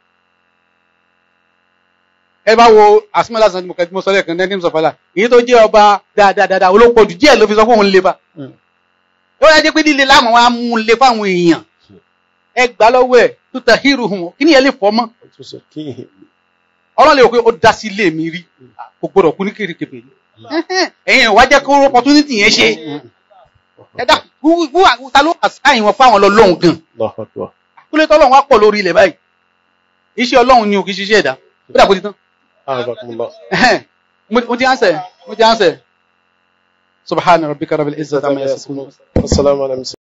ẹ bá wo asúmọ́lá sàn mo kẹ́tí mo sọ lẹ́ẹ̀kan ní sọ̀fàlà èyí tó jẹ́ ọba dáadáa dáadáa olóko jù díẹ̀ ló fi sọ fún òun lè ba Mm. ó yẹ jẹ́ pé líle láàmú wa mú un lé fáwọn èèyàn ẹ gbà lọ́wọ́ ẹ̀ tó ta hírù hùn kí ni ẹ lè fọ́ mọ́ Tusakihi. ọlọ́run lè wò pé ó dá sí ilé mi rí kò gbọdọ̀ kú ní kérékèpè ní ẹ̀yìn ìwà jẹ́ kó opportunity yẹn ṣe ẹ dá wú- wú- ta ló àṣàyàn wọn fáwọn lọ́lọ́run gan Allahu Akbar. kúlẹ̀ tọ́lọ́run wá pọ̀ lórí ilẹ̀ báyìí iṣẹ́ ọlọ́run ni ò kì í ṣiṣẹ́ ẹ̀dá ó dà kó ti tán A'azakumullah. mo mo ti answer mo ti answer subhana rabbika rabbil izzati amma yasifun Assalamu alaikum.